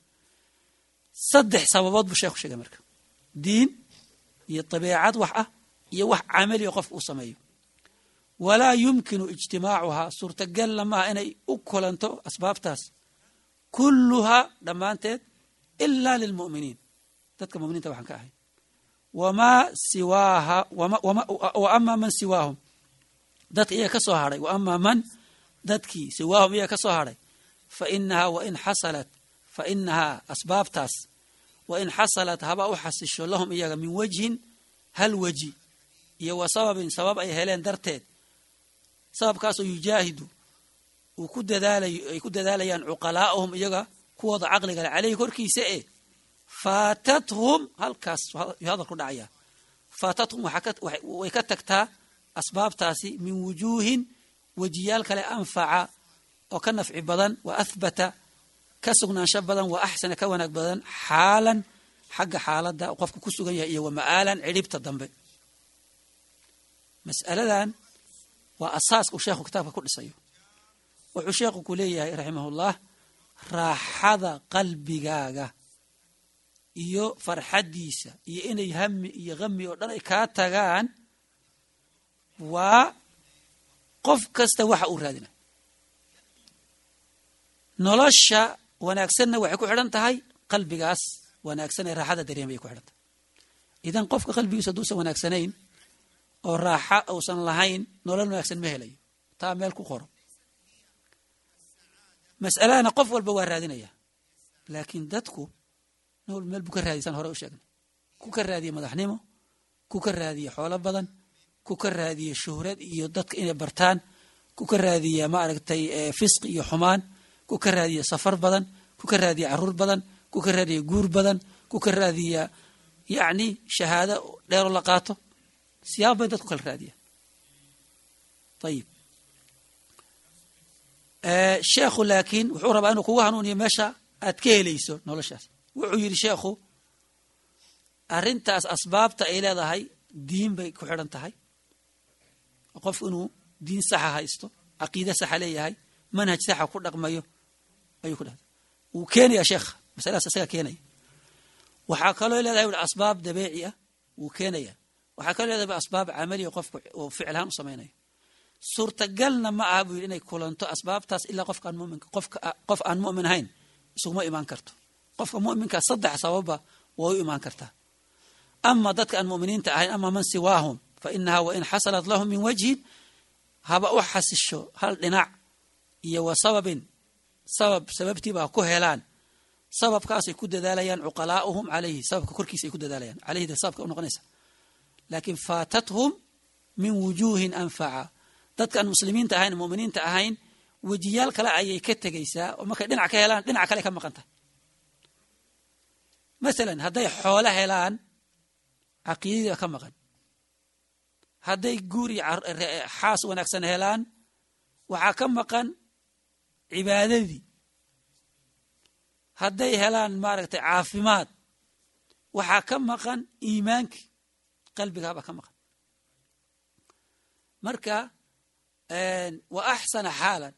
saddex sababood buu sheekhu sheegay marka diin iyo dabeecad wax ah iyo wax camali oo qofku uu sameeyo walaa yumkinu ijtimaacuhaa suurtagalna maaha inay u kulanto asbaabtaas kulluhaa dhammaanteed ilaa lilmu'miniin dadka muminiinta waxaan ka ahay wamaa siwaaha wa amaa man siwaahum dadka iyaga ka soo hadhay wa amaa man dadkii siwaahum iyaga ka soo hadhay fa inahaa wain xasalat fa inahaa asbaabtaas wain xasalat haba u xasisho lahum iyaga min wajhin hal weji iyo wa sababin sabab ay heleen darteed sababkaasoo yujaahidu uu ku dadaalayo ay ku dadaalayaan cuqalaa'ahum iyaga kuwooda caqliga le caleyhi korkiisa e faatathum halkaas hadal ku dhacaya faatathum way ka tagtaa asbaabtaasi min wujuuhin wejiyaal kale anfaca oo ka nafci badan wa ahbata ka sugnaansho badan wa axsana ka wanaag badan xaalan xagga xaaladda qofka ku sugan yahay iyo wa ma'aalan cidhibta dambe mas'aladan waa asaaska uu sheekhu kitaabka ku dhisayo wuxuu sheekhu ku leeyahay raximahullah raaxada qalbigaaga iyo farxaddiisa iyo inay hami iyo hami oo dhan ay kaa tagaan waa qof kasta waxa uu raadinaya nolosha wanaagsanna waxay ku xidhan tahay qalbigaas wanaagsan ee raaxada dareemay ku xidhan tahay idan qofka qalbigiisa hadduusan wanaagsanayn oo raaxa uusan lahayn nolol wanaagsan ma helayo taa meel ku qoro mas'aladana qof walba waa raadinaya laakiin dadku nool meel buu ka raadiysan hore u sheegnay ku ka raadiye madaxnimo ku ka raadiye xoolo badan ku ka raadiye shuhrad iyo dadka inay bartaan ku ka raadiye maaragtay fisqi iyo xumaan ku ka raadiye safar badan ku ka raadiye caruur badan ku ka raadiye guur badan ku ka raadiya yacni shahaado dheero la qaato siyaab bay dadku kala raadiyaan ayib sheekhu laakiin wuxuu rabaa inuu kugu hanuuniyo meesha aad ka helayso noloshaas wuxuu yidhi sheekhu arrintaas asbaabta ay leedahay diin bay ku xidhan tahay qof inuu diin saxa haysto caqiide saxa leeyahay manhaj saxa ku dhaqmayo ayuu ku dhahda wuu keenayaa sheekha masaladaas isaga keenaya waxaa kaloo leedahay ui asbaab dabeeci ah wuu keenaya waxaa kaloo leedahay asbaab camaliya qofku uu ficilhaan u samaynayo suurtagalna ma aha buu yidhi inay kulanto asbaabtaas ilaa qofkaan muminka qofka qof aan mu'min ahayn isuguma imaan karto qofka mu'minkaa saddex sababba way u imaan kartaa ama dadka aan mu'miniinta ahayn ama man siwaahum fa inaha wain xasalat lahum min wajhin haba u xasisho hal dhinac iyo wa sababin sabab sababtiibaa ku helaan sababkaasay ku dadaalayaan cuqalaa'uhum calayhi sababka korkiisa ay ku dadaalayaan calayhi de sababka u noqonaysa laakiin faatathum min wujuuhin anfaca dadka aan muslimiinta ahayn muminiinta ahayn wejiyaal kale ayay ka tegaysaa oo markay dhinac ka helaan dhinac kale ka maqan tahay masalan hadday xoolo helaan caqiidadii baa ka maqan hadday guur iyo xaas wanaagsan helaan waxaa ka maqan cibaadadii hadday helaan maaragtay caafimaad waxaa ka maqan iimaankii qalbigaabaa ka maqan marka wa axsana xaalan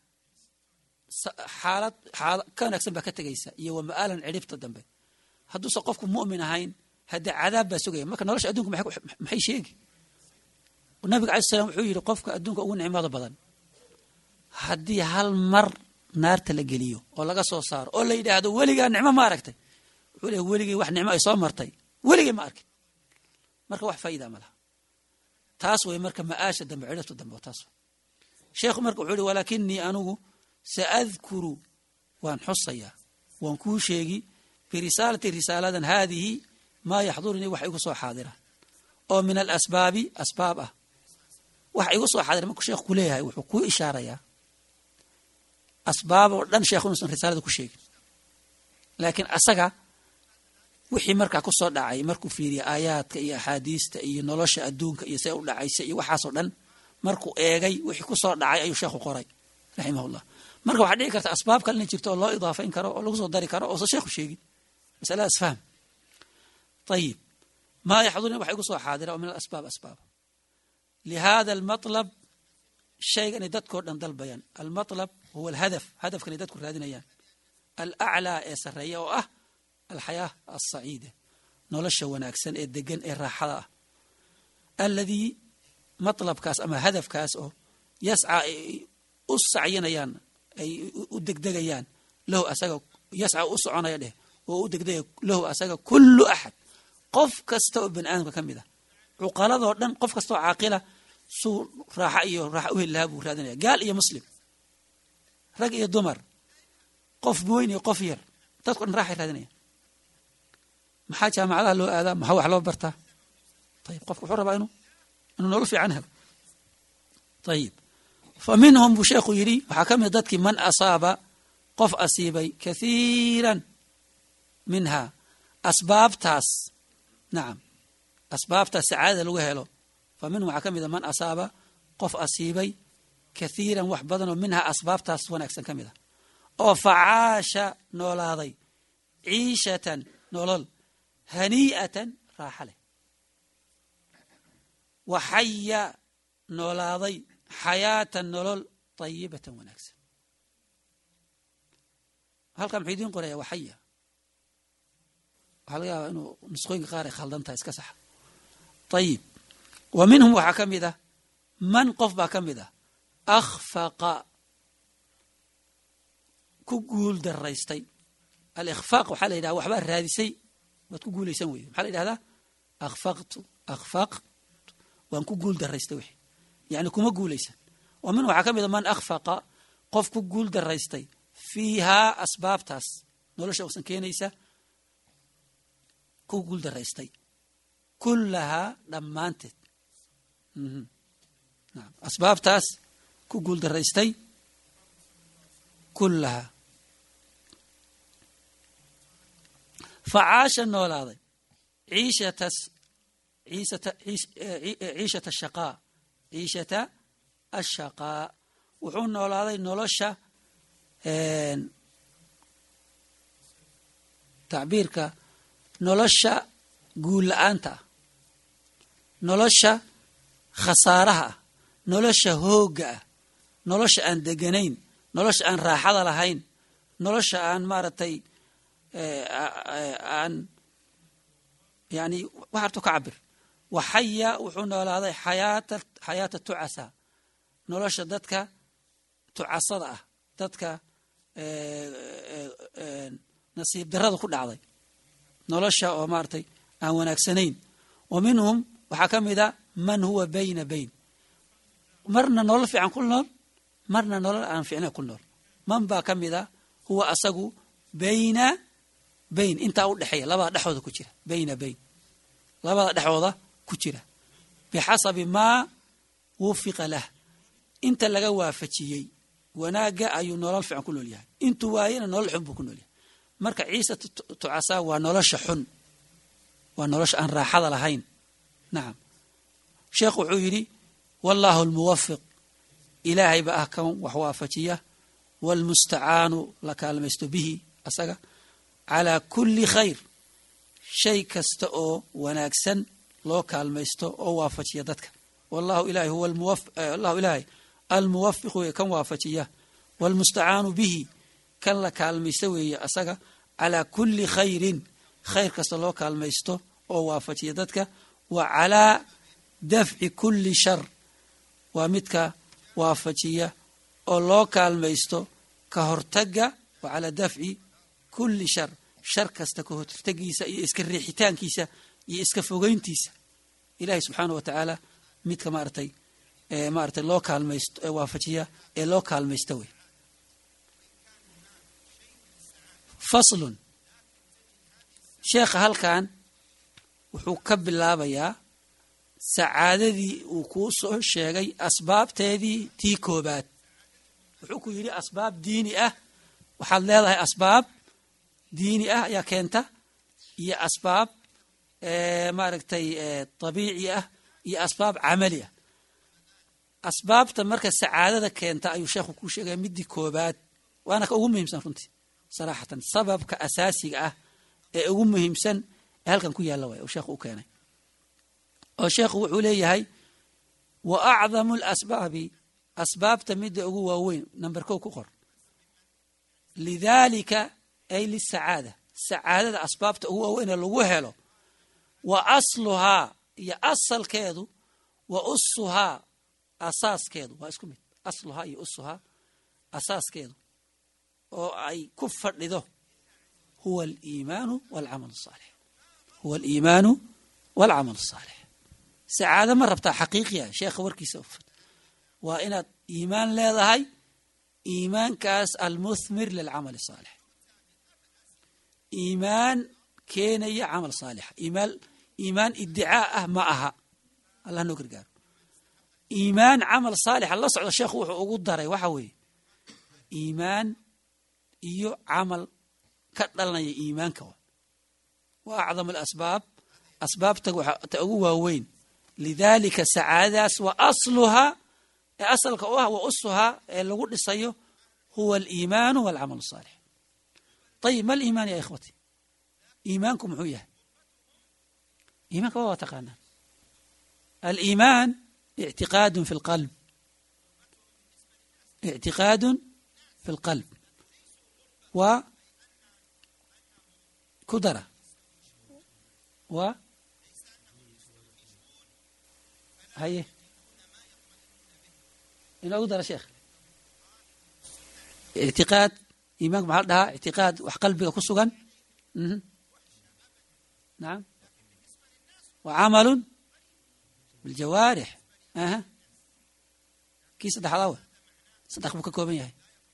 xaalad xaala ka wanaagsan baa ka tegaysa iyo wa ma'aalan cidhibta dambe hadduusan qofku mu'min ahayn haddee cadaab baa sugaya marka nolosha adunka maxay sheegi nabiga alai slam wuxuu yidhi qofka adduunka ugu nicmada badan haddii hal mar naarta la geliyo oo laga soo saaro oo la yidhaahdo weligaa nicmo ma aragtay wuxuu leey weligay wax nicmo ay soo martay weligay ma arkin marka wax faa'iida ma laha taas way marka ma'aasha dambe cidhibta dambe oo taas sheekhu marka wuxuu yihi walaakinii anugu saadkuru waan xusayaa waan kuu sheegi birisaalati risaaladan haadihi maa yaxdurunii wax igu soo xaadira oo min alasbaabi asbaab ah wax igu soo xaadira markuu sheekhu ku leeyahay wuxuu kuu ishaarayaa asbaab oo dhan sheekhu inuusan risaalada ku sheegin laakiin asaga wixii markaa ku soo dhacay markuu fiiriya aayaadka iyo axaadiista iyo nolosha adduunka iyo see u dhacaysa iyo waxaasoo dhan markuu eegay wixii ku soo dhacay ayuu sheekhu qoray raximahullah marka waxaa dhici karta asbaab kale inay jirto oo loo idaafayn karo oo lagu soo dari karo oosan sheekhu sheegin masaladaas fahm ayib maa yaxdurni waxa igu soo xaadira oo min alasbaab asbaab lihada almatlab shayganay dadkoo dhan dalbayaan almatlab huwa alhadaf hadafkanay dadku raadinayaan alaclaa ee sarreeya oo ah alxayaa alsaciida nolosha wanaagsan ee degan ee raaxada ah alladii matlabkaas ama hadafkaas oo yascaa ay u sacyinayaan ay u degdegayaan lahu asaga yasca u soconaya dheh oo u degdegaya lahu asaga kullu axad qof kasta oo bani aadamka ka mid ah cuqaladoo dhan qof kasta oo caaqila suu raaxa iyo raaxa u heli lahaa buu raadinaya gaal iyo muslim rag iyo dumar qof weyn iyo qof yar dadko dhan raaxay raadinayaan maxaa jaamacadaha loo aadaa maxaa wax loo bartaa ayib qofka wuxuu rabaa inuu inuu nolol fiican helo ayib fa minhum buu sheekhu yidhi waxaa ka mid dadkii man asaaba qof asiibay kathiiran minha asbaabtaas nacam asbaabtaas sacaadada lagu helo fa minhum waxaa ka mid a man asaaba qof asiibay kathiiran wax badan oo minhaa asbaabtaas wanaagsan ka mid a oo facaasha noolaaday ciishatan nolol hanii'atan raaxa leh wa xaya noolaaday xayaatan nolol tayibatan wanaagsan halkan muxuu idiin qoraya waxaya waxaa laga yaabaa inuu nusqooyinka qaar ay khaldan tahay iska saxa ayib wa minhum waxaa ka mid ah man qof baa ka mid ah akhfaqa ku guul daraystay alikhfaaq waxaa la yidhaha waxbaa raadisay waad ku guulaysan weyde maxaa la yidhahdaa akhfaqtu akhfaq waan ku guul daraystay wixi yani kuma guulaysan oo min waxaa ka mid a man akhfaqa qof ku guul daraystay fiihaa asbaabtaas nolosha usan keenaysa ku guul daraystay kullahaa dhammaanteed naam asbaabtaas ku guul daraystay kullahaa facaasha noolaaday ciishatas ciisata ciishata ashaqaa ciishata ashaqaa wuxuu noolaaday nolosha tacbiirka nolosha guul la-aanta ah nolosha khasaaraha ah nolosha hoogga ah nolosha aan deganayn nolosha aan raaxada lahayn nolosha aan maaragtay aan yani waxartu ka cabir waxaya wuxuu noolaaday xayaata xayaata tucasa nolosha dadka tucasada ah dadka nasiib darada ku dhacday nolosha oo maaragtay aan wanaagsanayn wa minhum waxaa ka mid a man huwa bayna bayn marna nolol fiican ku nool marna nolol aan fiicnayn ku nool man baa ka mid a huwa asagu bayna bayn intaa u dhexeeya labada dhexooda ku jira bayna bayn labada dhexooda ku jira bixasabi maa wufiqa lah inta laga waafajiyey wanaagga ayuu nolol fiican ku nool yahay intuu waayena nolol xun buu ku nool yahay marka ciise tucasaa waa nolosha xun waa nolosha aan raaxada lahayn nacam sheekhu wuxuu yidhi wallaahu almuwafiq ilaahay ba ah kan wax waafajiya waalmustacaanu la kaalmaysto bihi asaga calaa kulli khayr shay kasta oo wanaagsan loo kaalmaysto oo waafajiya dadka wallahu ilahay huwa allahu ilaahay almuwafiq weeye kan waafajiya waalmustacaanu bihi kan la kaalmaysto weeye asaga calaa kulli khayrin khayr kasta loo kaalmaysto oo waafajiya dadka wa calaa dafci kulli shar waa midka waafajiya oo loo kaalmaysto ka hortaga wa calaa dafci kulli shar shar kasta ka hortagiisa iyo iska riixitaankiisa iyo iska fogeyntiisa ilahay subxaana wa tacaala midka maaratay maaratay loo kaalmaysto ee waafajiya ee loo kaalmaysta wey faslun sheekha halkan wuxuu ka bilaabayaa sacaadadii uu kuu soo sheegay asbaabteedii tii koobaad wuxuu ku yidhi asbaab diini ah waxaad leedahay asbaab diini ah ayaa keenta iyo asbaab maaragtay dabiici ah iyo asbaab camali ah asbaabta marka sacaadada keenta ayuu sheekhu kuu sheegaya midii koobaad waana ka ugu muhiimsan runtii saraxatan sababka asaasiga ah ee ugu muhiimsan ee halkan ku yaalla waay uu sheekhu u keenay oo sheekhu wuxuu leeyahay wa acdamu alasbaabi asbaabta midda ugu waaweyn number kow ku qor lidaalika ay lisacaada sacaadada asbaabta ugu waaweyn ee lagu helo wa asluhaa iyo asalkeedu wa usuhaa asaaskeedu waa isku mid asluhaa iyo usuhaa asaaskeedu oo ay ku fadhido huwa aliimaanu walcamal asaalix huwa aliimaanu walcamal asaalix sacaado ma rabtaa xaqiiqiya sheekha warkiisa waa inaad iimaan leedahay iimaankaas almuthmir lilcamal asaalix iimaan keenaya camal saalixa iimaan iimaan idicaa ah ma aha allah noo gargaaro iimaan camal saalixa la socda sheekhu wuxuu ugu daray waxa weeye iimaan iyo camal ka dhalanaya iimaanka wa wa acdam alasbaab asbaabta ta ugu waaweyn lidaalika sacaadadaas wa asluhaa ee asalka u ah wa usuhaa ee lagu dhisayo huwa aliimaanu walcamal asaalix ayib ma aliimaan ya ikhwati iimaanku muxuu yahay iimaanka waa waa taqaanaan aliimaan ictiqaadun fi lqalb ictiqaadun fi lqalb waa ku dara waa haye inoogu dara sheekh ictiqaad iimaanka maxaa la dhahaa ictiqaad wax qalbiga ku sugan nacam wa camalun biljawaarix aha kii saddexdaa wa saddex buu ka kooban yahay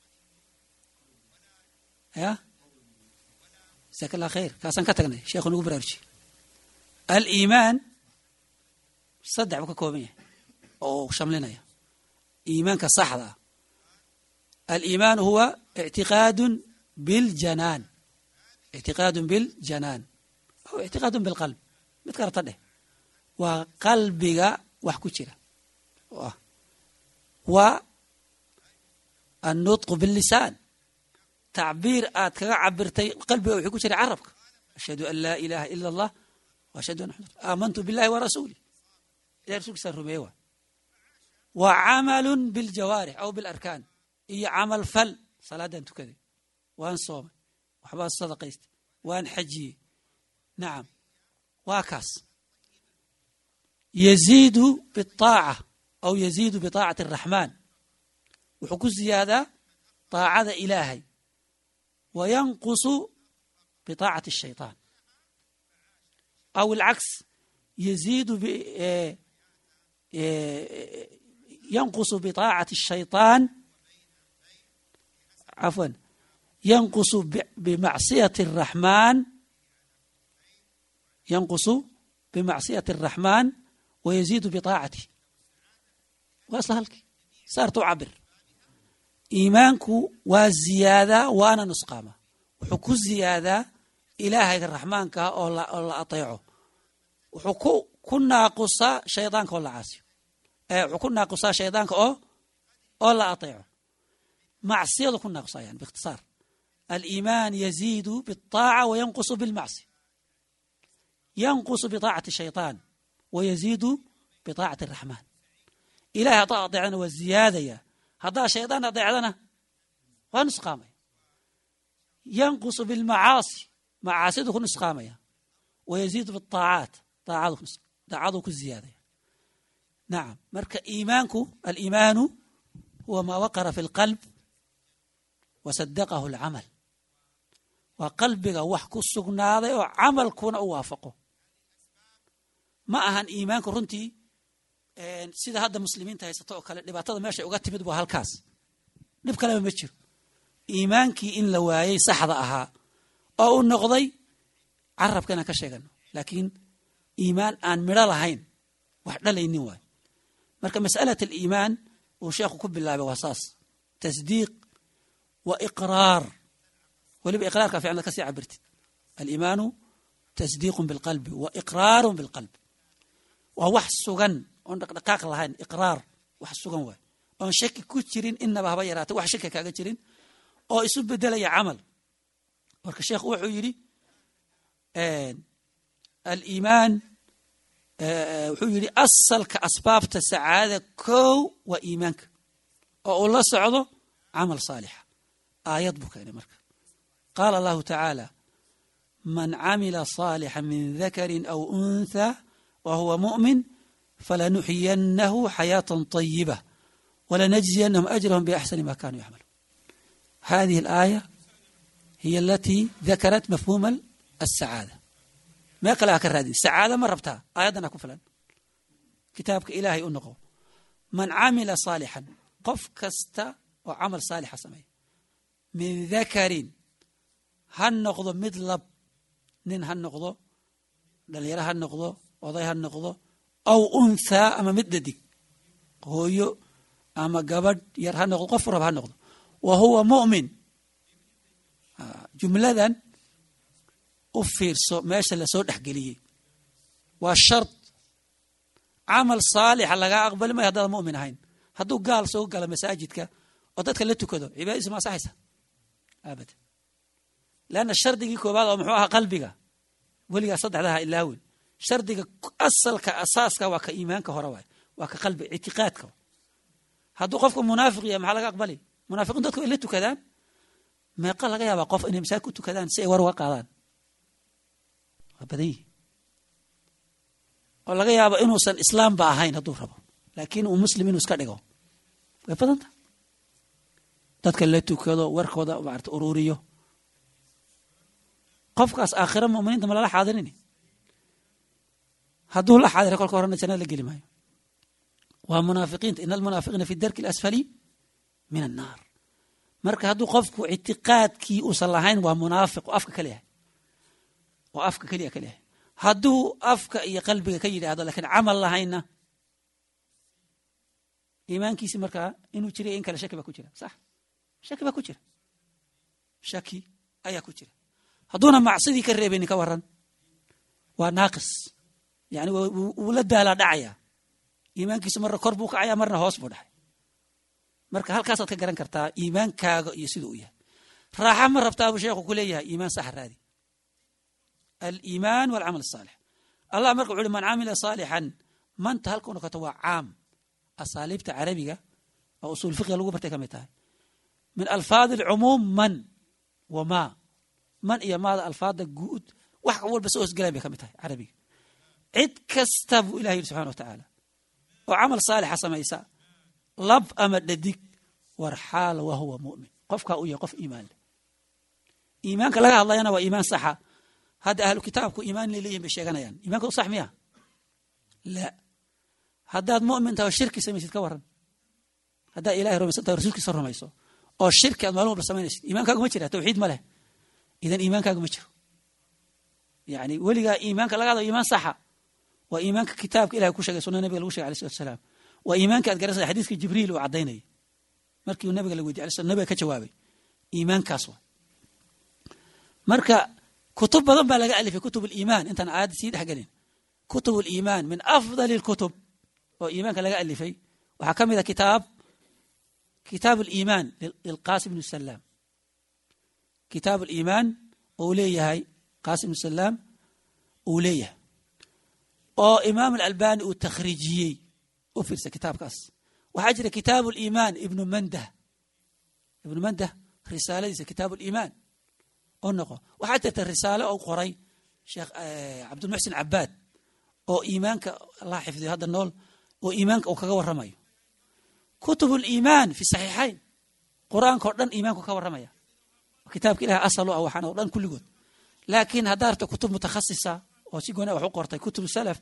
ya jasaaka allah khayr kaasaan ka tagnay sheekhu nagu baraarujiye aliimaan saddex buu ka kooban yahay oo shamlinaya iimaanka saxda ah aliimaan huwa ictiqaadu biljanaan ictiqaadu biljanaan aw ictiqaadu bilqalb mid karata dheh waa qalbiga wax ku jira wa annutqu billisaan tacbiir aad kaga cabirtay qalbiga wixii ku jira carabka ashhadu an laa ilaaha ila allah wa ashhadu anna maxamad aamantu billahi wa rasuulih ilahi rasulkiisaan rumeeye waa wa camalun biljawaarix aw bilarkaan iyo camal fal salaadaan tukaday waan soomay waxbaan sadaqaystay waan xajiyey nacam waa kaas yaziidu biaaca aw yaziidu biطaacati araxmaan wuxuu ku ziyaadaa طaacada ilaahay wa yanqusu biطaacati الshayطaan aw alcaks yaziidu yanqusu biطaacati الshayطaan cafwan yanqusu bimacsiyati الraxmaan yanqusu bimacsiyati الraxmaan wayaziidu biطaacati waa isla halkii saarta u cabir iimaanku waa ziyaadaa waana nusqaama wuxuu ku ziyaadaa ilaahayga raxmaankaa oo la ateeco wuxuu ku ku naaqusaa shaydaanka oo la caasiyo wuxuu ku naaqusaa shaydaanka oo oo la ateeco macsiyadu ku naaqusaa yani biikhtisaar aliimaan yaziidu biالطaaca wayanqusu bilmacsiya yanqusu biطaacati الshayطaan wayaziidu biطaacati الraxmaan ilahay haddaa adeecdana waa ziyaadaya haddaa shaydaan adeecdana waa nusqaamaya yanqusu bilmacaasi macaasidu ku nusqaamaya wayaziidu biaacaat daacaduu ku ziyaadaya nacam marka iimaanku aliimaanu huwa maa waqara fi اlqalb wasadaqahu اlcamal waa qalbiga wax ku sugnaaday oo camalkuna u waafaqo ma ahan iimaanku runtii sida hadda muslimiinta haysato oo kale dhibaatada meeshay uga timid waa halkaas dhib kaleba ma jiro iimaankii in la waayey saxda ahaa oo u noqday carabka inaan ka sheegano laakiin iimaan aan midho lahayn wax dhalaynin waay marka mas'alat aliimaan uu sheekhu ku bilaabay waa saas tasdiiq wa iqraar weliba iqraarka fiicnad ka sii cabirtid aliimaanu tasdiiqun bilqalbi wa iqraarun bilqalbi waa wax sugan oon dhaqdhaqaaq lahayn iqraar wax sugan waay oon shaki ku jirin inaba haba yaraatay wax shaki kaaga jirin oo isu bedelaya camal marka sheekhu wuxuu yidhi aliimaan wuxuu yidhi asalka asbaabta sacaadada kow waa iimaanka oo uu la socdo camal saalixa aayad buu keenay marka qaala allahu tacaala man camila صaalixا min dakari aw untha wa huwa muؤmin falanuxyinahu xayaaةa طayiba walanajziyanahum ajrahum biaxsani ma kanuu yacmaluun hadihi اlaaya hiy alatii dakarat mafhuuma aلsacaada mee kale ha ka raadin sacaada ma rabtaa aayaddana ku filan kitaabka ilaahay u noqo man camila saalixan qof kasta oo camal saalixa sameeya min dakarin ha noqdo mid lab nin ha noqdo dhalinyaro ha noqdo oday ha noqdo aw unthaa ama mid dhadig hooyo ama gabadh yar ha noqdo qof rab ha noqdo wa huwa mu'min jumladan u fiirso meesha lasoo dhexgeliyey waa shard camal saalixa lagaa aqbali mayo haddaadan mu'min ahayn hadduu gaal soo gala masaajidka oo dadka la tukado cibaadadiisa ma asaxaysa abadan leanna shardigii koobaad oo muxuu ahaa qalbiga weligaa saddexdaha ilaawin shardiga asalka asaaska waa ka iimaanka hore waay waa ka qalbi ictiqaadka hadduu qofku munaafiq yahay maxaa laga aqbali munaafiqiin dadku ay la tukadaan meeqa laga yaabaa qof inay masaajid ku tukadaan si ay war uga qaadaan waa badan yihi oo laga yaabo inuusan islaamba ahayn hadduu rabo laakiin uu muslim inuu iska dhigo way badan tahay dadka la tukado warkooda maarata ururiyo qofkaas aakhira muminiinta ma lala xaadirini hadduu la xaadira kolka horena jannada la geli maayo waa munaafiqiinta ina almunaafiqiina fi darki alasfali min annaar marka hadduu qofku ictiqaadkii uusan lahayn waa munaafiq oo afka ka leeyahay oo afka keliya ka leeyahay hadduu afka iyo qalbiga ka yidhaahdo lakiin camal lahaynna iimaankiisi markaa inuu jiray in kale shaki baa ku jira sax shaki baa ku jira shaki ayaa ku jira hadduuna macsidii ka reebeynin ka waran waa naaqis yani wuu la daalaa dhacaya iimaankiisu marna kor buu kacaya marna hoos buu dhacay marka halkaasaad ka garan kartaa iimaankaaga iyo siduu u yahay raaxa ma rabtaa buu sheekhu ku leeyahay iimaan saxa raadi aliimaan walcamal asaalix allah marka wuxu uhi man camila saalixan manta halkau noqoto waa caam asaaliibta carabiga oo usuul fiqiga lagu bartay ka mid tahay min alfaadi alcumuum man wa maa man iyo maada alfaada guud wax walba soo hosgelayan bay ka mid tahay carabiga cid kasta buu ilah yidhi subxana wa tacaala oo camal saalixa samaysa lab ama dhadig war xaal wa huwa mu'min qofkaa uu yahay qof iimaan leh iimaanka laga hadlayana waa iimaan saxa hadda ahlu kitaabku iimaan inay leeyihin bay sheeganayaan iimaanka sax miya la haddaad mu'min tahay oo shirki samaysid ka waran haddaad ilahay rumaysan tahay rasuulkiisa rumayso oo shirki aad maalin walba samaynaysid iimaankaagu ma jira tawxiid ma leh idan iimaankaagu ma jiro yani weligaa iimaanka laga hadlayo iimaan saxa waa iimaanka kitaabka ilahay ku sheegay sunna nabiga lagu shegay alay salatu wasalaam waa iimaanka ad garanaysa xadiiska jibriil uu caddaynayay markii uu nabiga la weydiy alay slam nabiga ka jawaabay iimaankaas waa marka kutub badan baa laga alifay kutub aliimaan intaan aayadda sii dhex gelin kutub aliimaan min afdali alkutub oo iimaanka laga alifay waxaa ka mid a kitaab kitaab aliimaan lilqasim bnu salaam kitaab aliimaan ou leeyahay qasim bnu salaam uu leeyahay oo imaam alalbani uu takhriijiyey u fiirsa kitaabkaas waxaa jira kitaabu aliimaan ibnu mandah ibnu mandah risaaladiisa kitaabu aliimaan oo noqo waxaa jirta risaale oo qoray sheekh cabdulmuxsin cabaad oo iimaanka allah xifdiyo hadda nool oo iimaanka uu kaga warramayo kutub aliimaan fi saxiixayn qur-aanka oo dhan iimaanku ka warramaya kitaabka ilahi asal u ah waxaan oo dhan kulligood laakiin haddaa arta kutub mutakhasisa oo si goona wax u qortay kutub salaf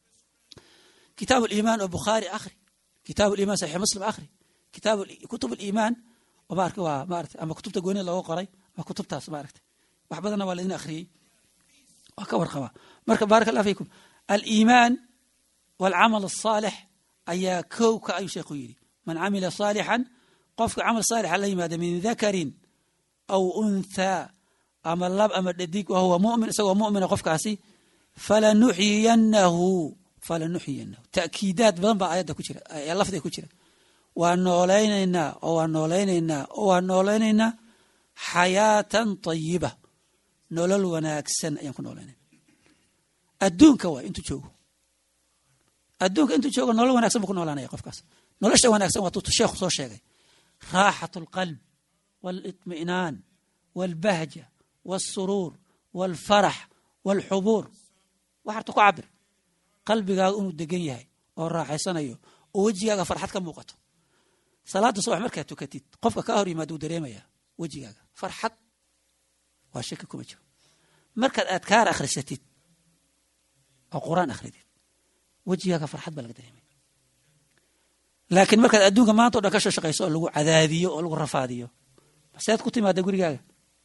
kitaab aliimaan oo bukhaari akhri kitaab aliimaan saxiix muslim akhri kitaab kutub aliimaan oo maarka waa maarata ama kutubta goonida looga qoray ama kutubtaas maaragta wax badanna waa laidin akhriyey waa ka warqabaa marka baaraka allah fiikum aliimaan walcamal asaalix ayaa kow ka ayuu sheekhu yidhi man camila saalixan qofka camal saalixa la yimaada min dakarin aw unthaa ama lab ama dhadig wa huwa mumin isagoo mumina qofkaasi falanuxyiyanahu falanuxyiyanahu ta'kiidaad badan baa ayadda ku jira lafdiga ku jira waa noolaynaynaa oo waa noolaynaynaa oo waa noolaynaynaa xayaatan tayiba nolol wanaagsan ayaan ku noolaynayna adduunka waay intuu joogo adduunka intuu joogo nolol wanagsan buu ku noolaanaya qofkaas nolosha wanaagsan waa tuutu sheekhu soo sheegay raaxat alqalb wاlطmi'naan wاlbahja wاlsuruur wاlfarax wاlxubuur waxarta ku cabir qalbigaaga inuu degan yahay oo raaxaysanayo oo wejigaaga farxad ka muuqato salaada subax markaad tukatid qofka kaa hor yimaada uu dareemaya wejigaaga farxad waa shaki kuma jiro markaad adkaar akhrisatid oo qur-aan akhridid wejigaaga farxad baa laga dareemaya laakiin markaad adduunka maanta o dhan ka soo shaqayso oo lagu cadaadiyo oo lagu rafaadiyo seed ku timaada gurigaaga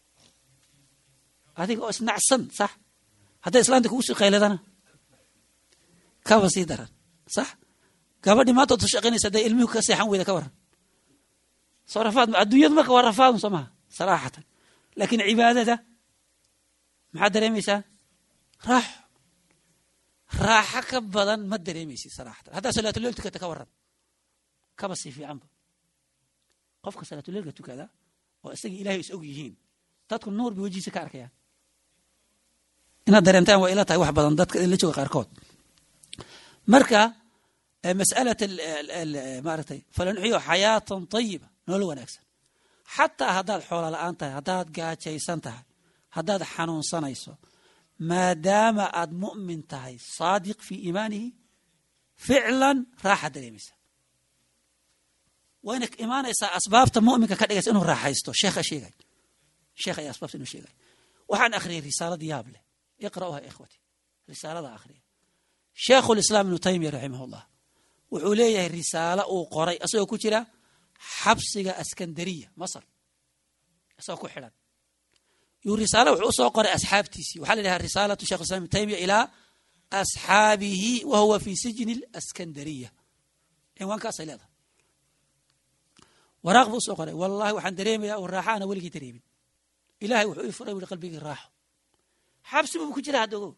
adiga oo isnacsan sax hadday islaanta kugu sii qayladana kaba sii daran sax gabadhii maanta ood shaqaynaysa hadday ilmihu ka seexan weyda ka waran soo rafaad adduunyadu marka waa rafaadun soo maha saraaxatan laakiin cibaadada maxaad dareemaysaa raaxo raaxo ka badan ma dareemaysid saraaxatan haddaa salaatuleel tukata ka waran kaba sii fiicanba qofka salaatuleelka tukada oo isagii ilahay is og yihiin dadku nuur bay wejihiisa ka arkayaan inaad dareentaan waa ila tahay wax badan dadka la jooga qaarkood marka mas'alat maaragtay falanuxiyo xayaatan tayiba nolol wanaagsan xataa haddaad xoola la-aan tahay haddaad gaajaysan tahay haddaad xanuunsanayso maadaama aad mu'min tahay saadiq fii iimaanihi ficlan raaxa dareemaysa wayna imaanaysaa asbaabta mu'minka ka dhigaysa inuu raaxaysto sheekha sheegay sheekh ayaa asbaabta inuu sheegay waxaan akhriyay risaalad yaab leh iqra'uha ikhwati risaalada akhriya sheekhu lislaam ibnu taymiya raximahullah wuxuu leeyahay risaalo uu qoray asagoo ku jira xabsiga askandariya masar isagoo ku xidhan yuu risaalo wuxuu usoo qoray asxaabtiisii waxaa la yidhaha risaalatu shekh islam ibnu taymiya ilaa asxaabihi wa huwa fi sijni askandariya cinwaankaasay leedahay waraaq buu usoo qoray wallahi waxaan dareemayaa uu raaxa ana weligii dareemin ilahay wuxuu ii furay wuli qalbigii raaxo xabsi buu ku jira hadda ogow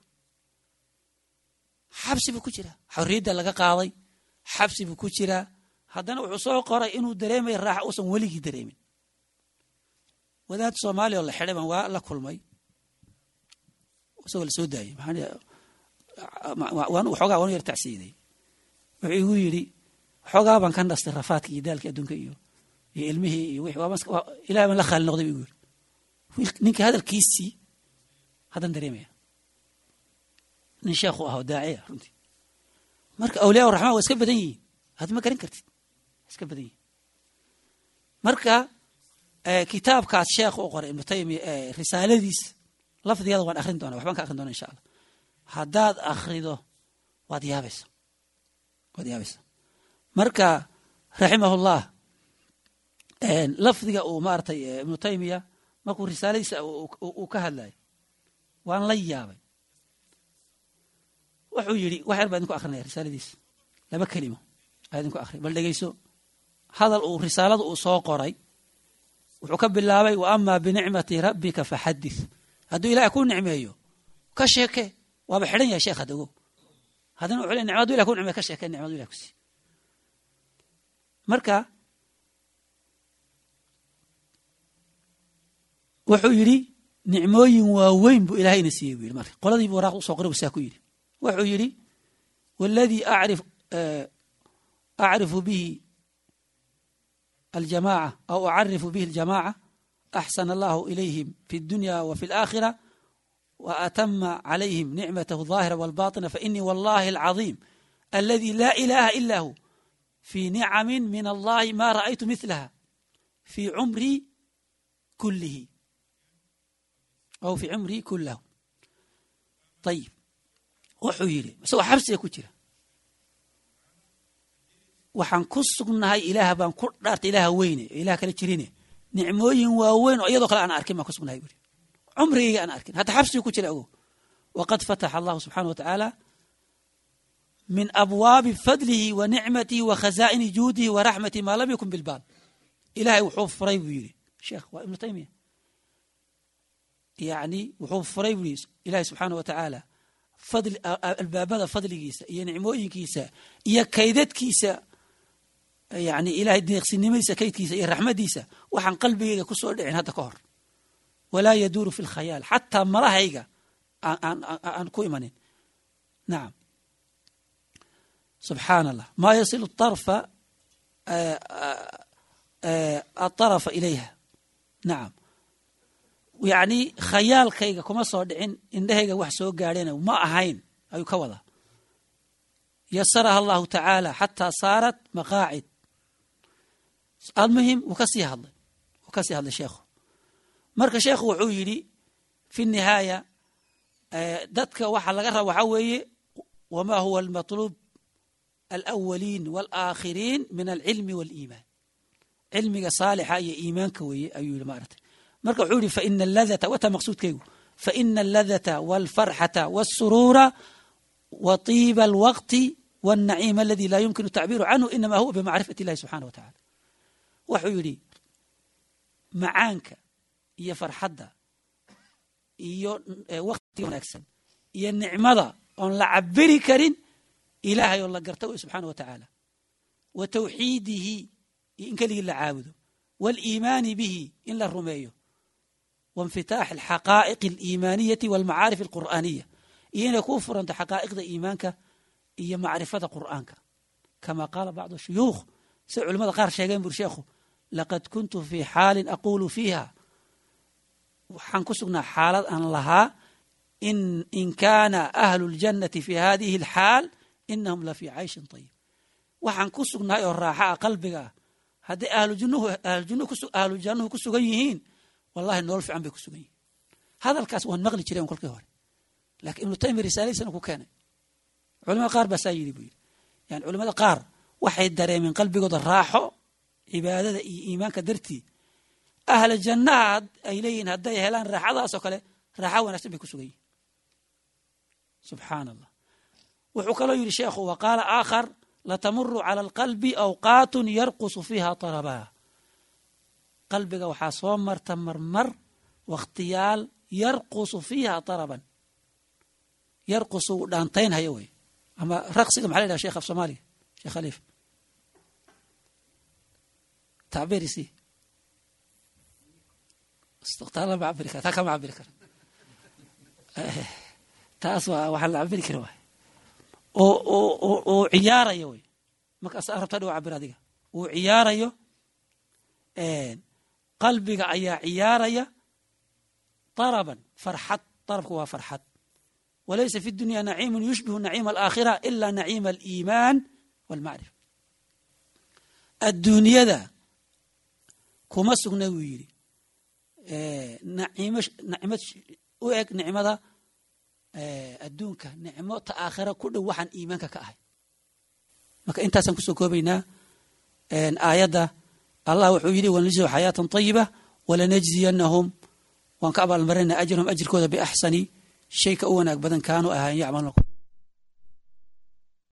xabsi buu ku jiraa xorriyadda laga qaaday xabsi buu ku jiraa haddana wuxuu soo qoray inuu dareemaya raaxo uusan weligii dareemin wadaad soomaaliya oo la xidhay baan waa la kulmay isagoo la soo daayey waan xoogaa waanu yar tacsiiday wuxuu igu yidhi xoogaa baan ka nastay rafaadka iyo daalkii adduunka iyo iyo ilmihii iyo wixii ilahay baan la khaali noqday bu igu yidhi ninka hadalkiisii haddaan dareemaya nin sheekhu ah oo daaciya runtii marka awliyaa uraxmaan waa iska badan yihiin aad ma garan kartid iska badan yihiin marka kitaabkaas sheekh u qoray ibnu taymiya risaaladiis lafdigeeda waan akhrin doona waxbaan ka akhrin doona insha allah haddaad akhrido waad yaabaysa waad yaabaysa marka raximahullah lafdiga uu maaratay ibnu taymiya markuu risaaladiisa uu ka hadlayo waan la yaabay wuxuu yidhi wax yar baa idinku akrinaya risaaladiisa laba kelimo aa idinku akriya bal dhegeyso hadal uu risaalada uu soo qoray wuxuu ka bilaabay wa amaa binicmati rabbika faxadith hadduu ilahay ku nicmeeyo ka sheeke waaba xidhan yahay sheekh hadda ogow haddana wuxuu le nicmadu ilah ku nicmeeyo ka sheeke nicmadu ilah ku siiy marka wuxuu yidhi nicmooyin waaweyn buu ilahayna siiyey buu yidhi marka qoladiibu waraaq usoo qoray bu saa ku yidhi wuxuu yidhi waladii acrif acrifu bihi aljamaaca aw acarifu bihi aljamaaca axsana allahu ilayhim fi اdunya wa fi اlaakhira wa atama calayhim nicmatahu الظaahira wاlbaطina fainii wallahi alcaظiim aladi laa ilaha ila hu fi nicami min allahi ma ra'aytu milaha fi cumrii kulihi aw fi cumrii kulahu ayib wuxuu yidhi isagoo xabsiga ku jira waxaan ku sugnahay ilaah baan ku dhaartay ilaah weyne oo ilah kala jirine nicmooyin waaweyn oo iyadoo kale aan arkin baan ku sugnahay buuri cumrigayga aan arkin hadda xabsiga ku jira ogow waqad fataxa allahu subxaana wa tacaala min abwaabi fadlihi wa nicmatihi wa khazaa'ini juudihi wa raxmatihi maa lam yakun bilbaal ilahay wuxuu furay buu yidhi sheekh waa ibnu taymiya yani wuxuu furay buu yidhi ilahi subxaana wa tacaala fadli albaabada fadligiisa iyo nicmooyinkiisa iyo kaydadkiisa yani ilahay deeqsinimadiisa kaydkiisa iyo raxmadiisa waxaan qalbigayga ku soo dhicin hadda ka hor walaa yaduuru fi lkhayaal xataa malahayga aan ku imanin nacam subxaana allah maa yasilu arfa aطarafa ilayha nacam yacni khayaalkayga kuma soo dhicin indhahayga wax soo gaadhena ma ahayn ayuu ka wadaa yasaraha allahu tacaala xataa saarat maqaacid almuhim wuu ka sii hadlay wuu ka sii hadlay sheekhu marka sheekhu wuxuu yidhi fi nihaaya dadka waxa laga raba waxaa weeye wama huwa almatluub alawaliin waalaakhiriin min alcilmi waaliimaan cilmiga saalixa iyo iimaanka weeye ayuu yihi maaragtay marka wuxuu yihi faina aladata wata maqsuudkaygu faina aladata walfarxata wاsuruura wa طiiba alwaqti wاlnaciim aladi laa yumkinu tacbiiru canhu inama huwa bimacrifati اllahi subxana wa tacala wuxuu yidhi macaanka iyo farxadda iyo waktiga wanaagsan iyo nicmada oon la cabiri karin ilaahay oo la garta wey subxaana wa tacaala wa tawxiidihi iyo in keligii la caabudo wاliimaani bihi in la rumeeyo wainfitaax alxaqaa'iq aliimaaniyati walmacaarif alqur'aaniya iyo inay kuu furanto xaqaa'iqda iimaanka iyo macrifada qur'aanka kama qaala bacdu shuyuukh say culimmada qaar sheegeen buri sheekhu laqad kuntu fii xaalin aquulu fiiha waxaan ku sugnaa xaalad aan lahaa in kaana ahlu اljannati fi hadihi alxaal inahum la fii cayshin طayib waxaan ku sugnahay oo raaxa ah qalbiga ah hadday ahlujannuhu ahlujannuhu kusu ahlu jannuhu ku sugan yihiin wallahi nolol fiican bay ku sugan yihiin hadalkaas waan maqli jireen kolkii hore laakiin ibnu taymiya risaaladiisana ku keenay culamada qaar baa saa yidhi buu yidhi yani culamada qaar waxay dareemeen qalbigooda raaxo cibaadada iyo iimaanka dartii ahla jannaha ay leeyihiin hadday helaan raaxadaas oo kale raaxa wanaagsan bay ku sugan yihin subxaana allah wuxuu kaloo yidhi sheekhu wa qaala aakhar latamuru cala alqalbi awqaatun yarqusu fiiha tarabaa qalbiga waxaa soo marta marmar wakhtiyaal yarqusu fiiha taraban yarqusu uu dhaantaynhayo wey ama raqsiga maxa la yidhaha sheekh af soomaaliga sheekh khaliif tacbiirisi taa lama cabiri kara taa kama cabiri kara taas waa waxaa la cabiri kara waay oo oo oo ciyaarayo wey markaas rabtaa dhow cabir adiga uu ciyaarayo qalbiga ayaa ciyaaraya طربا فرحد طربك waa فرحد وليس في الدنيا نعيم يشبه نعيم الآخرة إلا نعيم الإيمان والمعرفة الدنيada kuma sugna wuu yidhi nacimo nicmad u eg nicmada adduunka nicmo ta aakhira ku dhow waxaan iimaanka ka ahay marka intaasaan kusoo koobaynaa aayadda allah wuxuu yidhi wanajziu xayaatan طayiba walanajziyanahum waan ka abaalmarinaa ajrahum ajirkooda biaxsani shay ka u wanaag badan kaanuu ahayn yacmaluun